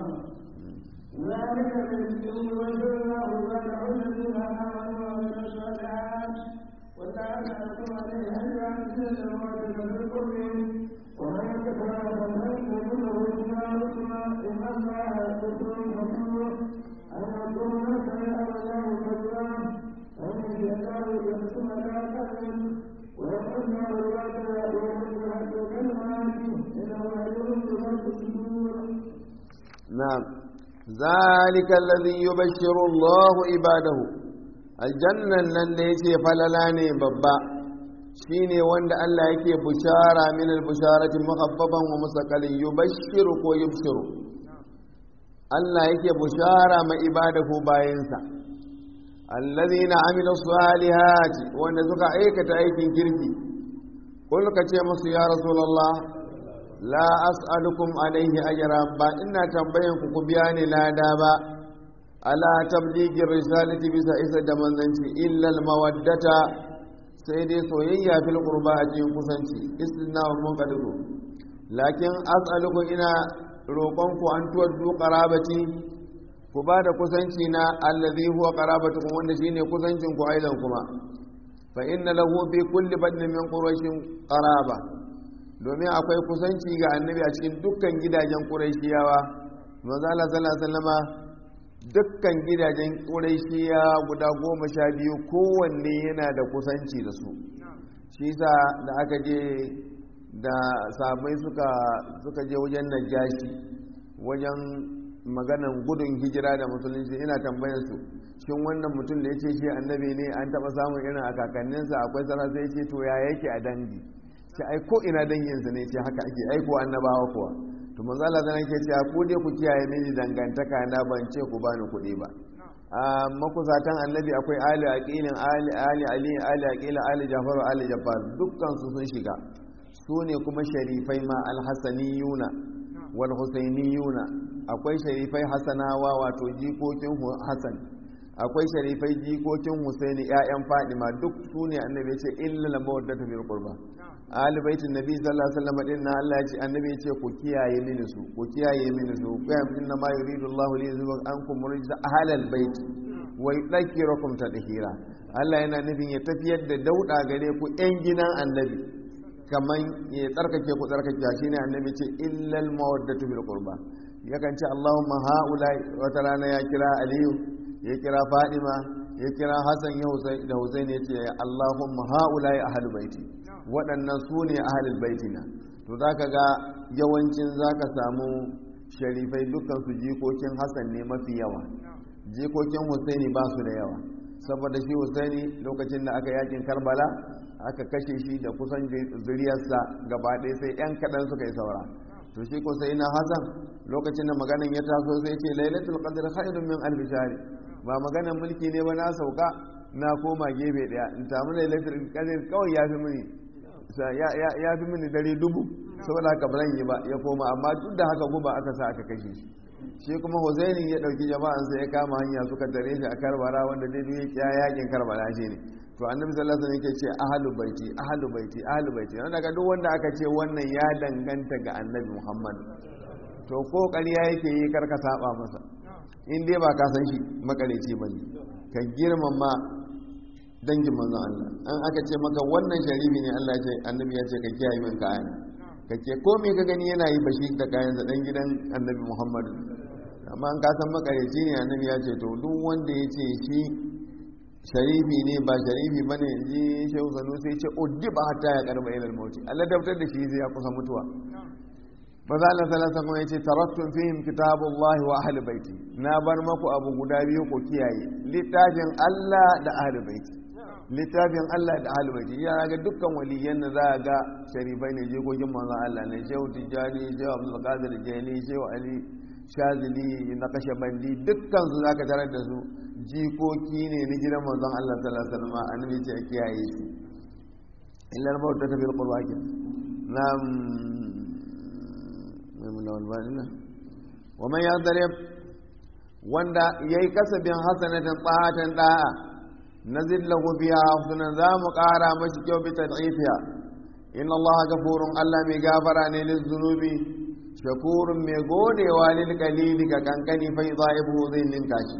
ذلك الذي وجدناه ولعل الذين امنوا وعملوا الصالحات وتعالى عليه هل يعزل الموت بالقرب ومن كفر فمن يؤمنه بما يسمع ان الله كفر غفور ان يكون سمع الله كبيرا ان يشاء يقسم لا تأمن ويقسم الرياض ويمسح كلمات انه عليم بذات الصدور نعم ذلك الذي يبشر الله عباده الجنة nan da yake falala ne babba shine wanda Allah yake bushara min al-busharati muhabbaban wa musaqalin yubashshiru ko yubshiru Allah yake bushara ma ibadahu bayansa alladhina amilu salihati wanda suka aikata aikin kirki kul ka ce musu ya rasulullah la as'alukum alaihi ajra ba ina tambayan ku ku biya ni lada ba ala tablighi risalati bisa isa da manzanci illa al mawaddata sai dai soyayya fil qurba a cikin kusanci istinna wa munqadiru lakin as'alukum ina roƙon ku an tuwaddu qarabati ku ba da kusanci na allazi huwa qarabatukum wanda shine kusancin ku aidan kuma fa inna lahu bi kulli badnin min quraishin qaraba domin akwai kusanci ga annabi a cikin dukkan gidajen ƙuraishiyawa manzo Allah sallallahu alaihi wasallama dukkan gidajen ƙuraishiyawa guda goma sha biyu kowanne yana da kusanci da su shi sa da aka je da sabai suka suka je wajen najashi wajen maganan gudun hijira da musulunci ina tambayar su shin wannan mutum da ya ce shi annabi ne an taɓa samun irin a kakanninsa akwai sarasa sai ce to ya yake a dangi ce ai ko ina danginsa ne ce haka ake aiko annabawa kuwa to manzo Allah zan yake cewa ku dai ku kiyaye mini dangantaka na ban ce ku bani kuɗi ba a makusatan annabi akwai ali aqilin ali ali ali ali aqila ali jafaru ali jafar dukkan su sun shiga su ne kuma sharifai ma alhasaniyuna wal husainiyuna akwai sharifai hasanawa wato jikokin hasan akwai sharifai jikokin husaini ƴaƴan fadima duk su ne annabi ya ce illa lamawaddatu bil qurba ahli baitin nabi sallallahu alaihi wasallam din Allah ya ce annabi ya ce ku kiyaye mini su ku kiyaye mini su ku ya inna ma yuridu Allah li yuzhiba ankum rijsa ahlal bait wa yudhakkirukum tadhira Allah yana nufin ya tafiyar da dauda gare ku ƴan gidan annabi kaman ya tsarkake ku tsarkake shine annabi ce illal mawaddatu bil qurba yakan ce Allahumma haula wata rana ya kira Aliyu ya kira Fadima ya kira Hassan da Hussein ya ce Allahumma haula ya ahlul baiti waɗannan su ne ahalul baitina to za ka ga yawancin za ka samu sharifai dukkan su jikokin hassan ne mafi yawa jikokin husaini ba su da yawa saboda shi husaini lokacin da aka yakin karbala aka kashe shi da kusan zuriyarsa gaba ɗaya sai yan kaɗan suka yi saura to shi ko sai na hassan lokacin da maganin ya taso sai ce lailatul qadr khairun min alf shahr ba maganar mulki ne ba na sauka na koma gefe daya in samu lailatul qadr kawai ya fi mini ya fi mini dare dubu saboda haka ba yi ba ya koma amma duk da haka guba aka sa aka kashe shi shi kuma Husaini ya dauki jama'an sai ya kama hanya suka tare shi a Karbala wanda dai duk ya yakin Karbala shi ne to annabi sallallahu alaihi wasallam yake ce ahlu baiti ahlu baiti ahlu baiti dan daga duk wanda aka ce wannan ya danganta ga annabi Muhammad to ko ƙarya yake yi karka saba masa in dai ba ka san shi makareci bane ka girmama dangin manzon Allah an aka ce maka wannan sharifi ne Allah ya ce annabi ya ce ka kiyaye min kayan kake ko me ka gani yana yi bashi da kayan sa dan gidan annabi Muhammad amma an ka san makareci ne annabi ya ce to duk wanda ya ce shi sharifi ne ba sharifi bane ji shehu sanu sai ce uddiba hatta ya karba ilal mauti Allah dabtar da shi zai ya kusa mutuwa maza Allah sallallahu alaihi yace taraktun fihim kitabullahi wa ahli baiti na bar maku abu guda biyu ku kiyaye littafin Allah da ahli baiti littafin Allah da ahli baiti ya ga dukkan waliyan da za ga sharifai ne jikokin manzon Allah ne shehu tijjani shehu abdul qadir jani shehu ali shazili na kashe bandi dukkan su zaka tarar da su jikoki ne na gidan manzon Allah sallallahu alaihi wasallam annabi ce kiyaye su illa al-maut ta fil qur'an nam wa man yadrib wanda yayi kasabin hasanatan ta'atan da'a nazid lahu biha husnan za mu ƙara mashi kyau bi tad'ifiha inna allaha ghafurun allah mai gafara ne lil zunubi shakurun mai godewa lil qalili ka kankani fa yadhibu zai ninka shi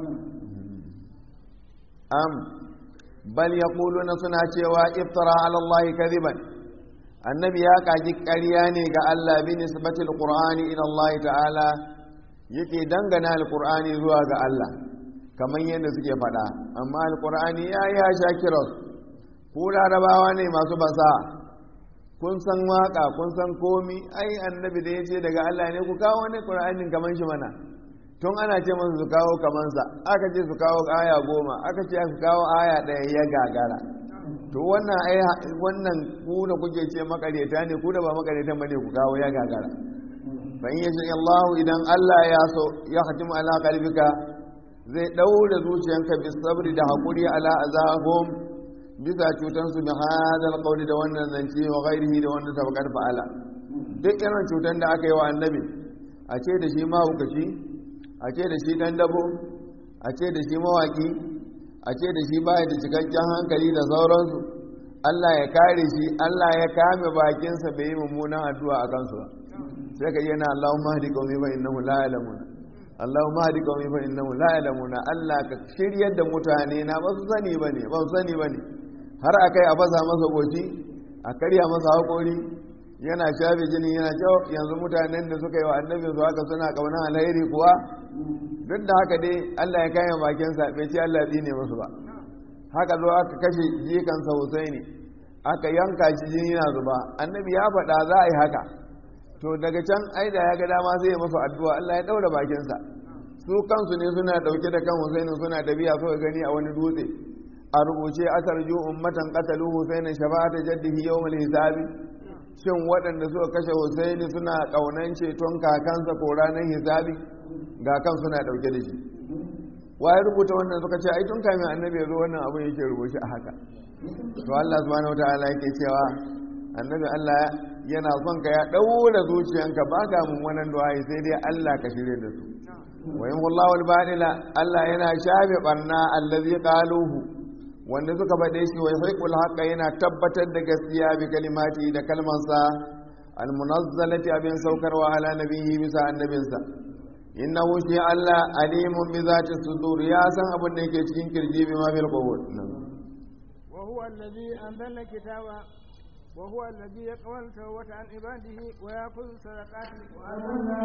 am bal yaquluna suna cewa iftara ala allahi kadiban annabi ya kaji ƙarya ne ga Allah bi nisbatil qur'ani ila Allah ta'ala yake dangana alqur'ani zuwa ga Allah kamar yadda suke faɗa amma alqur'ani ya ya shakiros ku larabawa ne masu basa kun san waka kun san komi ai annabi da yace daga Allah ne ku kawo wani qur'anin kaman shi mana tun ana ce musu su kawo kamansa aka ce su kawo aya goma aka ce su kawo aya ɗaya ya gagara to wannan ai wannan ku da kuke ce makareta ne ku da ba makareta bane ku kawo ya gagara fa in yasha Allah idan Allah ya so ya hatim ala qalbika zai daure zuciyanka bi sabri da hakuri ala azahum bisa cutan su bi hadal qawli da wannan zance wa ghairihi da wannan tabakar fa'ala duk irin cutan da aka yi wa annabi a ce da shi mahaukaci a ce da shi dan dabo a ce da shi mawaki a ce da shi baya da cikakken hankali da sauransu Allah ya kare shi Allah ya kame bakinsa bai yi mummunan addu'a a kansu ba sai ka yana Allahumma hadi qaumi fa innahum la ya'lamun Allahumma hadi qaumi fa innahum la ya'lamun Allah ka shiryar da mutane na ba su sani bane ba su sani bane har akai a fasa masa goci a karya masa hakori yana shafe jini yana cewa yanzu mutanen da suka yi wa annabi su haka suna kauna alheri kuwa duk da haka dai Allah ya kayan bakinsa bai ce Allah ya tsine musu ba haka zo aka kashe jikansa Husaini aka yanka shi jini na zuba annabi ya faɗa za a yi haka to daga can ai da ya ga dama zai yi masa addu'a Allah ya daura bakinsa su kansu ne suna dauke da kan Husaini suna tafiya suka gani a wani dutse a rubuce asarju ummatan qatalu Husaini shafa'ata jaddihi yawmal hisabi shin waɗanda suka kashe Husaini suna kaunan ceton kakansa ko ranar hisabi ga kan suna dauke da shi waye rubuta wannan suka ce ai tun kamin annabi ya zo wannan abin yake rubuce a haka to Allah subhanahu wataala yake cewa annabi Allah yana son ka ya daura zuciyanka ba ka mummunan du'a sai dai Allah ka shirye da su wa in wallahu al-badila Allah yana shafe barna allazi qaluhu wanda suka faɗe shi wa yahiqul haqqa yana tabbatar da gaskiya bi kalimati da kalmansa al-munazzalati abin saukarwa ala nabiyyi bisa annabinsa innahu shi Allah alimun bi zati sudur ya san abin da yake cikin kirji bi ma bil qubur wa huwa alladhi anzala kitaba wa huwa alladhi yaqbalu tawbata an ibadihi wa yaqulu sadaqati wa anzalna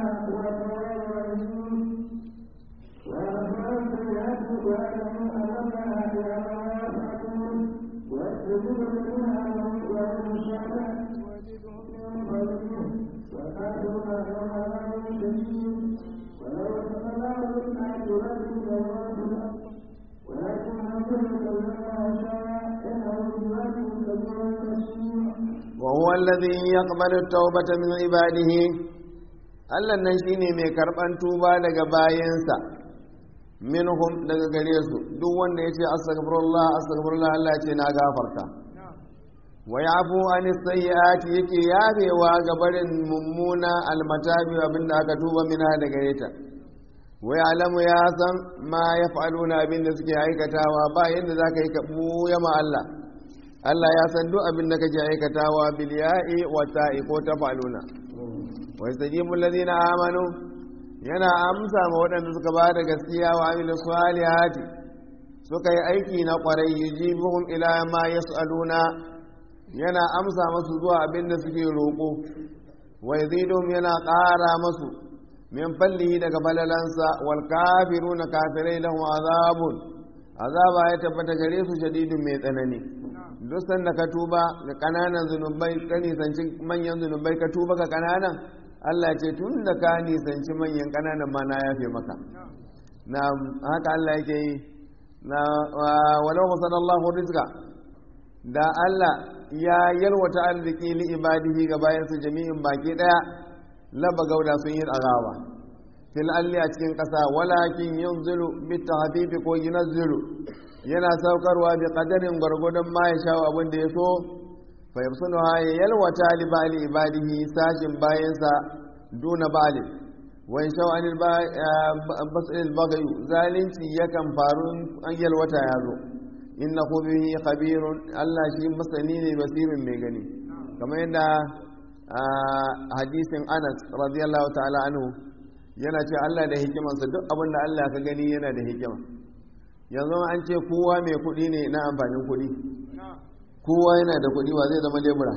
ويزيدهم من فضله وكافرون يوم عذاب شديد ولو تمنوا بالحق ربك ولكن ربك ما شاء انه بذاته كبير بصير وهو الذي يقبل التوبة من عباده Allah nan shine mai karban tuba daga bayansa minhum daga gare su duk wanda ya ce astaghfirullah astaghfirullah Allah ce na gafarta wa yafu an sayyi'ati yake yafewa ga barin mummuna almatabi abinda aka tuba mina daga yata wa ya'lamu ya san ma yaf'aluna abinda suke aikatawa ba yanda zaka yi ka buya ma Allah Allah ya san duk abinda kake aikatawa bil ya'i wa ta'i ko tafaluna wa yastajibu alladhina amanu yana amsa ma waɗanda suka ba da gaskiya wa amilu salihati suka yi aiki na ƙwarai yujibuhum ila ma yas'aluna yana amsa masu zuwa abin da suke roƙo wa yazidum yana ƙara masu min fallihi daga falalansa wal kafiruna kafirai lahum azabun azaba ya tabbata gare su shadidun mai tsanani duk sanda ka tuba ga kananan zunubai ka nisanci manyan zunubai ka tuba ga kananan Allah ce tun da ka nisanci manyan kananan ma na yafe maka na haka Allah yake yi na walau masallallahu rizqa da Allah ya yalwata arziki li ibadihi ga bayansa jami'in baki daya laba gauda sun yi azaba fil alli a cikin kasa walakin yanzilu bit tahbibi ko yunzilu yana saukarwa bi qadarin gwargwadon ma ya sha abin da ya so fa yabsunuha ya yalwata li bali ibadihi sashin bayansa duna bali wa in shaw anil basil baghy zalunci yakan faru an yalwata ya zo innahu bihi khabirun Allah shi masani ne basirin mai gani kamar yadda hadisin Anas radiyallahu ta'ala anhu yana ce Allah da hikimansa duk abin da Allah ka gani yana da hikima yanzu an ce kowa mai kuɗi ne na amfanin kuɗi kowa yana da kuɗi ba zai zama lebura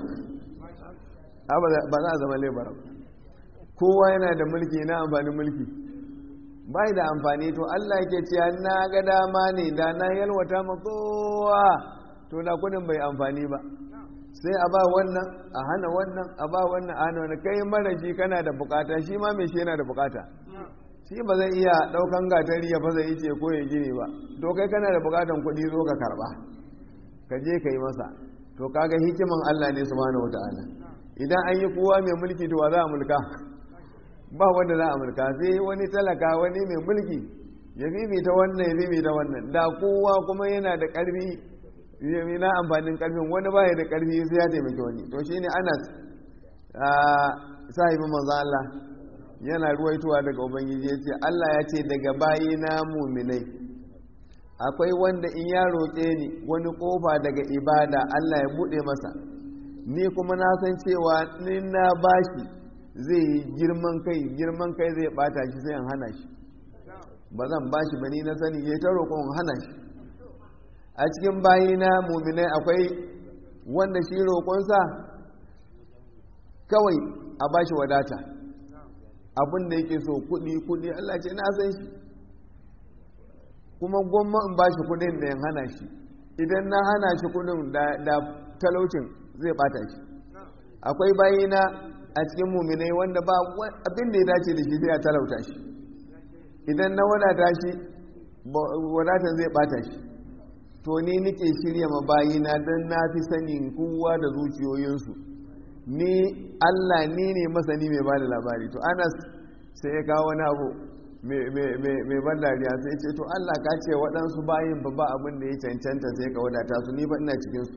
ba za a zama lebura kowa yana da mulki na amfanin mulki bai da amfani to Allah yake cewa na ga dama ne da na yalwata ma kowa to da kudin bai amfani ba sai a ba wannan a hana wannan a ba wannan a hana wannan kai mara shi kana da bukata shi ma mai shi yana da bukata shi ba zai iya daukan gatari ya fasa ice ko ya gini ba to kai kana da bukatan kuɗi zo ka karba ka je ka yi masa to kaga hikiman Allah ne subhanahu wataala idan an yi kowa mai mulki to wa za a mulka ba wanda za a mulka sai wani talaka wani mai mulki ya ta wannan ya ta wannan da kowa kuma yana da karfi na amfanin karfin wani ba ya da karfi sai ya taimaki wani to shine anas sahibin manzo Allah yana ruwaituwa daga ubangiji ya ce Allah ya ce daga bayi na muminai akwai wanda in ya roƙe ni wani ƙofa daga ibada Allah ya buɗe masa ni kuma na san cewa ni na bashi zai yi girman kai girman kai zai bata shi sai in hana shi ba zan bashi ba ni na sani ya ta roƙon hana shi a cikin bayina muminai akwai wanda shi roƙonsa kawai a bashi wadata abin da yake so kuɗi kuɗi Allah ce na san shi kuma gwamma in bashi kuɗin da in hana shi idan na hana shi kuɗin da talaucin zai bata shi akwai bayina a cikin muminai wanda ba abin da ya dace da shi zai talauta shi idan na wadata shi wadatan zai bata shi to ni nike shirya mabayina don na fi sanin kowa da zuciyoyinsu ni allah ni ne masani mai ba da labari to anas sai ya kawo wani abu mai ban dariya sai ce to allah ka ce waɗansu bayin ba ba abin da ya cancanta sai ka wadata su ni ba ina cikinsu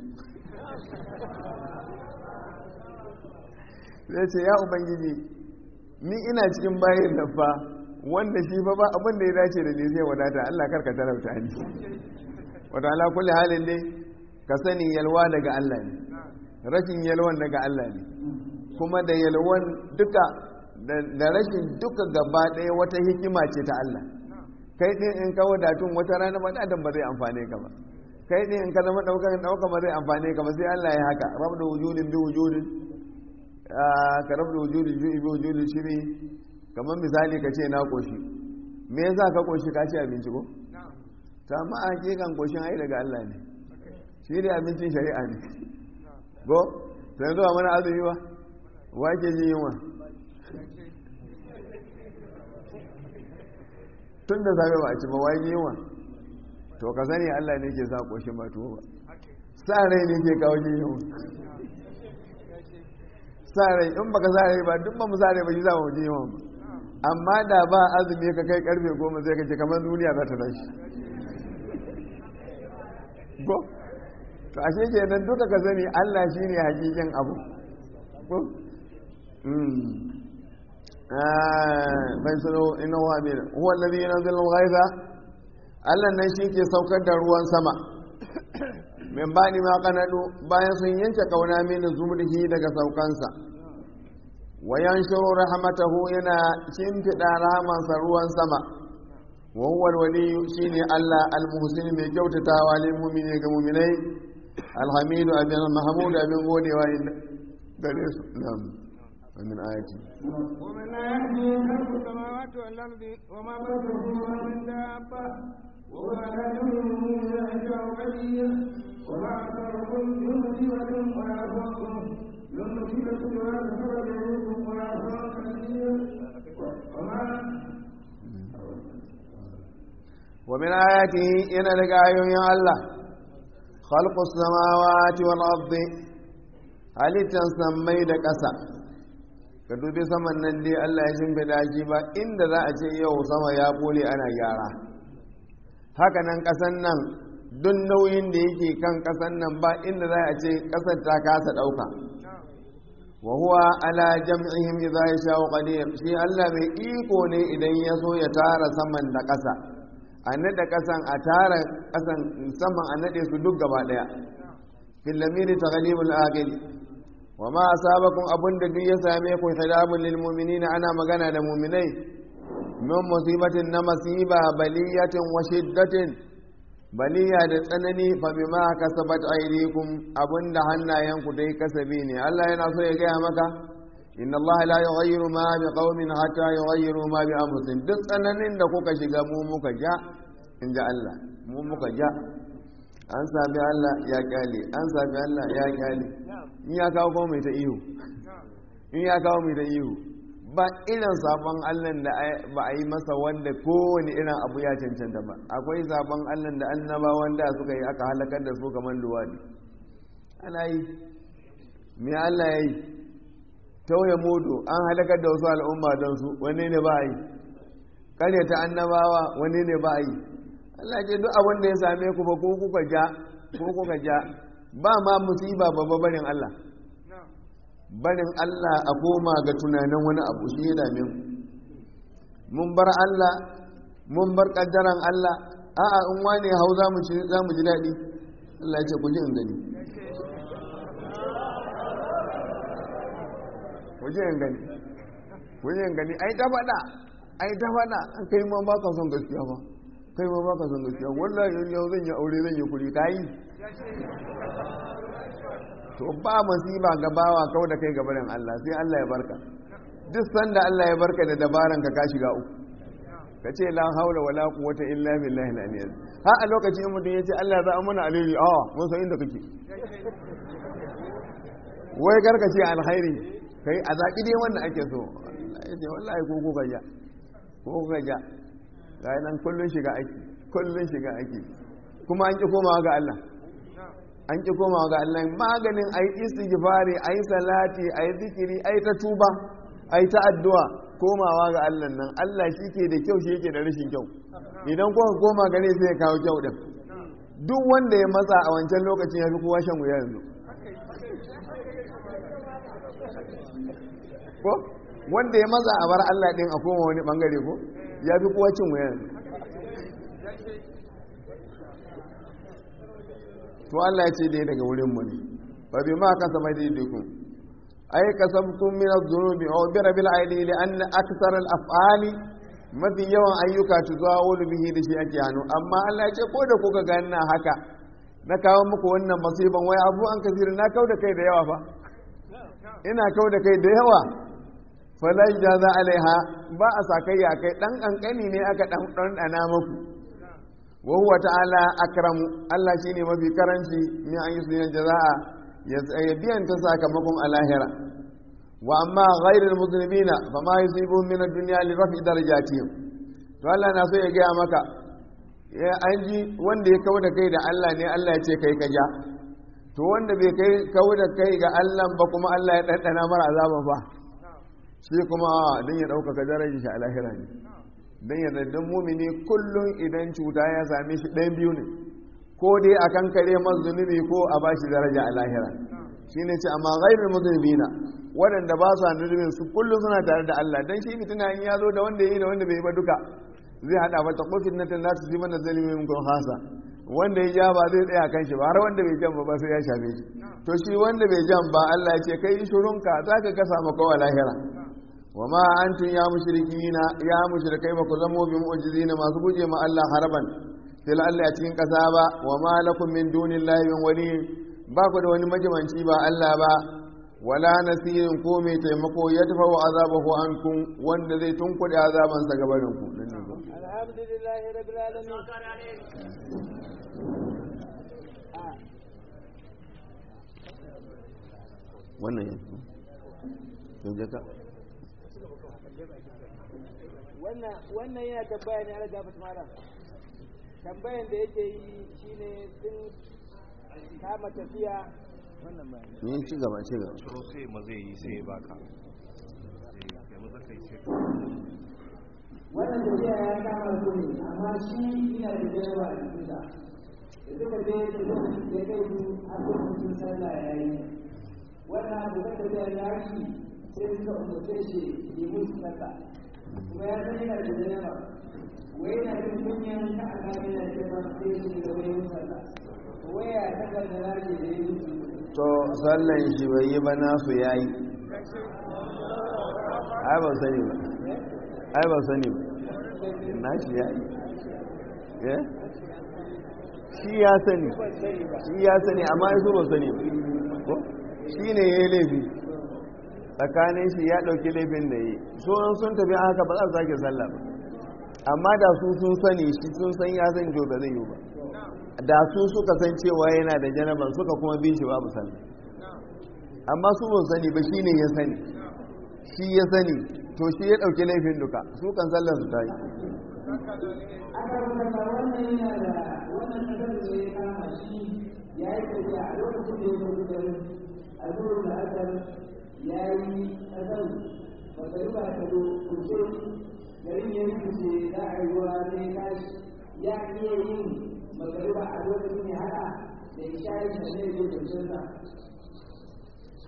sai ce ya ubangiji ni ina cikin bayin da fa wanda shi fa ba abin da ya dace da ni zai wadata Allah karka talauta ni wata ala kulli halin dai ka sani yalwa daga Allah ne rashin yalwan daga Allah ne kuma da yalwan duka da rashin duka gaba ɗaya wata hikima ce ta Allah kai ɗin in ka wadatun wata rana ba dan ba zai amfane ka ba kai ɗin in ka zama ɗaukar ɗauka ba zai amfane ka ba sai Allah ya haka rabu da wujudin bi wujudin ka rabu da wujudi ju'i bi wujudi shiri kamar misali ka ce na koshi me yasa ka koshi ka ci abinci ko ta ma a hakikan koshin ai daga Allah ne shi ne abincin shari'a ne go sai zuwa mana azumi ba wa ke jin yunwa tun da safe ba a ci ba wa yi yunwa to ka sani Allah ne ke sa koshin ba tuwo ba sa rai ne ke kawo jin yunwa sa rai in baka sa rai ba duk ba mu sa rai ba shi za mu ji yawan ba amma da ba azumi ka kai karfe goma sai ka ce kamar duniya za ta tashi ko to ashe kenan duka ka sani Allah shine hakikin abu ko bai sano ina wa amina huwa alladhi yanzilu al-ghaytha Allah nan shi ke saukar da ruwan sama min bani ma kanadu bayan sun yanke kauna min zumrihi daga saukansa wa yanshuru rahmatahu yana shimfida rahamansa ruwan sama wa huwa al-waliyyu shine Allah al-muhsin mai kyautatawa lil mu'mini ga mu'minai alhamidu abin mahmud abin godewa gare su na'am ومن آياته ومن آياته خلق السماوات والأرض وما بينهما من دابة وهو على جميع يشاء قدير وما أكثركم بمصيبة ولا فوقكم بمصيبة ولا سبب يعيكم ولا فوق كثير وما ومن آياته إن لك آيوين الله خلق السماوات والأرض هل تنسمي لك أسأل ka dubi saman nan dai Allah ya shimfiɗa shi ba inda za a ce yau sama ya kole ana gyara haka nan ƙasan nan duk nauyin da yake kan ƙasan nan ba inda za a ce ƙasar ta kasa ɗauka wa huwa ala jam'ihim idza yasha'u qadir shi Allah mai iko ne idan ya so ya tara saman da ƙasa a nada ƙasan a tara ƙasan saman a nade su duk gaba ɗaya fil lamiri taghlibul aqil wa ma asabakum abunda duk ya same ku hidabul lil mu'minina ana magana da mu'minai min musibatin na masiba baliyatin wa shiddatin baliya da tsanani fa bima kasabat aydikum abunda hannayenku dai kasabi ne Allah yana so ya gaya maka inna Allah la yughayyiru ma bi qaumin hatta yughayyiru ma bi anfusihim duk tsananin da kuka shiga mu muka ja inda Allah mu muka ja an sami Allah ya kyale an sami Allah ya kyale in ya kawo kuma mai ta ihu in ya kawo mai ta ihu ba irin sabon Allah da ba a yi masa wanda kowane irin abu ya cancanta ba akwai sabon Allah da annaba wanda suka yi aka halakar da su kamar luwadi ana yi me Allah ya yi tauye mudu an halakar da wasu al'umma don su wanne ne ba a yi karyata annabawa wanne ne ba a yi Allah ce duk abin da ya same ku ba ko kuka ja ko kuka ja ba ma musiba babba barin Allah barin Allah a koma ga tunanin wani abu shi ya dame mu mun bar Allah mun bar kaddaran Allah a'a in wane hau za mu za mu ji daɗi Allah ya ce ku ji in gani ku ji in gani ku ji in gani ai ta faɗa ai ta faɗa an kai ma ba ka son gaskiya ba kai ma ba ka son gaskiya wallahi yau zan yi aure zan yi kuri ka yi to ba masiba ga bawa kau da kai gabanin Allah sai Allah ya barka duk sanda Allah ya barka da dabaran ka ka shiga uku ka ce la haula wala quwwata illa billahi al-aliyyil ha a lokacin mutum yace Allah za a mana alheri a mun san inda kake wai karka ce alkhairi kai a zaki dai wanda ake so yace wallahi ko ko gaja ko gaja ga nan kullun shiga aiki kullun shiga aiki kuma an ki komawa ga Allah an ki komawa ga Allah maganin ayi istighfari ayi salati ayi zikiri ayi ta tuba ayi ta addu'a komawa ga Allah nan Allah shi ke da kyau shi yake da rashin kyau idan kuka koma gare sai ya kawo kyau din duk wanda ya matsa a wancan lokacin ya fi kowa shan wuya yanzu ko wanda ya matsa a bar Allah din a koma wani bangare ko ya fi kowa cin wuya yanzu to Allah ya ce dai daga wurin mu ne fa bi ma kasama daidaikun ay kasabtum min adh-dhunubi aw bi rabbil aidi li an akthar al-af'ali mafi yawan ayyuka tuzawulu bihi da shi ake hannu amma Allah ya ce ko da kuka ga ina haka na kawo muku wannan masiban wai abu an kasiri na kau da kai da yawa fa ina kau da kai da yawa falai jaza alaiha ba a sakayya kai dan kankani ne aka dan dan dana muku wa huwa ta'ala akramu Allah shine mafi karanci min an yusina jazaa ya biyan ta sakamakon alahira wa amma ghairul mudhnibina fama yusibuhum min ad-dunya li rafi darajatihim to Allah na so ya gaya maka ya an ji wanda ya kawo da kai da Allah ne Allah ya ce kai ka ja to wanda bai kai kawo da kai ga Allah ba kuma Allah ya ɗanɗana mara azaba ba shi kuma don ya ɗaukaka darajar shi a lahira ne don ya daddan mumini kullum idan cuta ya same shi ɗayan biyu ne ko dai a kan kare masu zunubi ko a ba shi daraja a lahira shi ne ce amma gairin muzunubina waɗanda ba su zunubin su kullum suna tare da Allah don shi fitina in ya zo da wanda ya yi da wanda bai yi ba duka zai haɗa mata kofin na tana su fi mana zalimin kun hasa wanda ya ja ba zai tsaya kan shi ba har wanda bai jan ba sai ya shafe shi to shi wanda bai jan ba Allah ya ce kai shurunka za ka gasa maka wa lahira wa ma antum ya mushrikina ya mushrikai ba ku zamo bi mu'jizina masu guje ma Allah haraban fil Allah a cikin kasa ba wa ma lakum min dunillahi min wali ba ku da wani majimanci ba Allah ba wala nasirin ko mai taimako ya tafa wa azabahu ankum wanda zai tunkuɗe azabansa gabanin ku alhamdulillahi rabbil alamin wannan yanzu yanzu ka wannan yana tambaya ne ala gafat malam tambayan da yake yi shine sun kama tafiya wannan ba ni ci gaba ci gaba ciro sai ma zai yi sai ya baka sai maza kai sai wannan tafiya ya kama su ne amma shi yana da jawa a cikinsa da suka je da ya kai su har lokacin sallah ya yi wannan abu da tafiya ya shi sai suka umarce shi yi musu sallah kuma ya san yana da jawa wai yana da kunyan ta a gane da jawa sai shi da wani musu sallah waya ta kan da lafi da ya musu to sallan shi bai yi ba nasu yayi ai ba sani ba ai ba sani ba na shi yayi eh shi ya sani shi ya sani amma su ba sani ba ko shi ne ya yi laifi tsakanin shi ya ɗauki laifin da yi so sun tafi haka ba za su sake sallah ba amma da su sun sani shi sun san ya san jo ba zai yi ba da su suka san cewa yana da janaban suka kuma bin shi babu sallah amma su ban sani ba shi ne ya sani shi ya sani to shi ya ɗauki laifin duka su kan sallar su ta yi aka rubuta wannan yana da wannan kasar da ya kama shi ya yi tafiya a lokacin da ya zo garin a zuwa da aka ya yi kasar magariba ta zo kuce garin ya rikice za a yi ruwa sai tashi ya iya yin magariba a lokacin ya haɗa da isha'i da zai zo kwanciyarsa so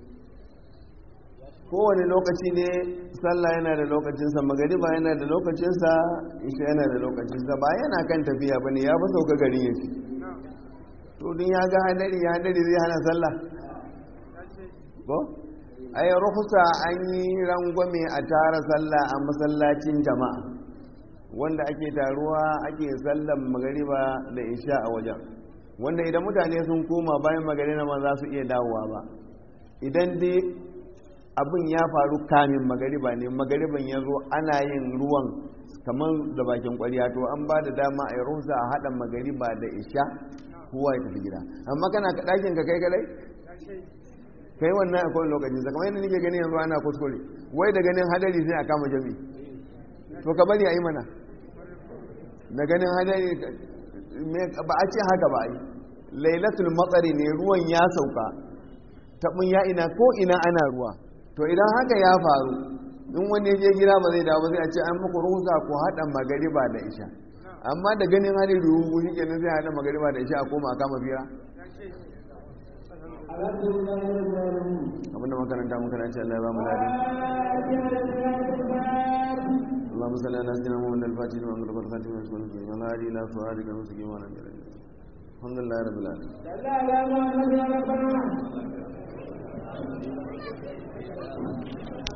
kowane lokaci ne sallah yana da lokacinsa magariba yana da lokacinsa isha yana da lokacinsa ba yana kan tafiya ba ne ya fi sauka garin ya fi to dun ya ga hadari ya hadari zai hana sallah ko ai ruhusa an yi rangwame a tara sallah a masallacin jama'a wanda ake taruwa ake sallan magariba da isha a wajen wanda idan mutane sun koma bayan magariba ma za su iya dawowa ba idan dai abin ya faru kamin magariba ne magariban ya zo ana yin ruwan kamar da bakin kwariya to an ba da dama a yi rusa a haɗa magariba da isha kowa ya tafi gida amma kana ɗakin ka kai kadai kai wannan a kowane lokacin sa kamar yadda nake gani yanzu ana kuskure wai da ganin hadari sai a kama jami to ka bari a yi mana da ganin hadari ba a ce haka ba a yi lailatul matsari ne ruwan ya sauka taɓin ya ina ko ina ana ruwa to idan haka ya faru in wani ya je gida ba zai dawo sai a ce an muku ruhusa ko haɗa magariba da isha amma da ganin hali ruhu shi kenan sai haɗa magariba da isha a koma a kama fira abinda makaranta makaranta Allah ya ba mu ladi اللهم صل على سيدنا محمد الفاتح لما أغلق والخاتم لما سبق فيه والهادي إلى صراطك المستقيم وعلى آله الحمد لله رب العالمين لا لا لا لا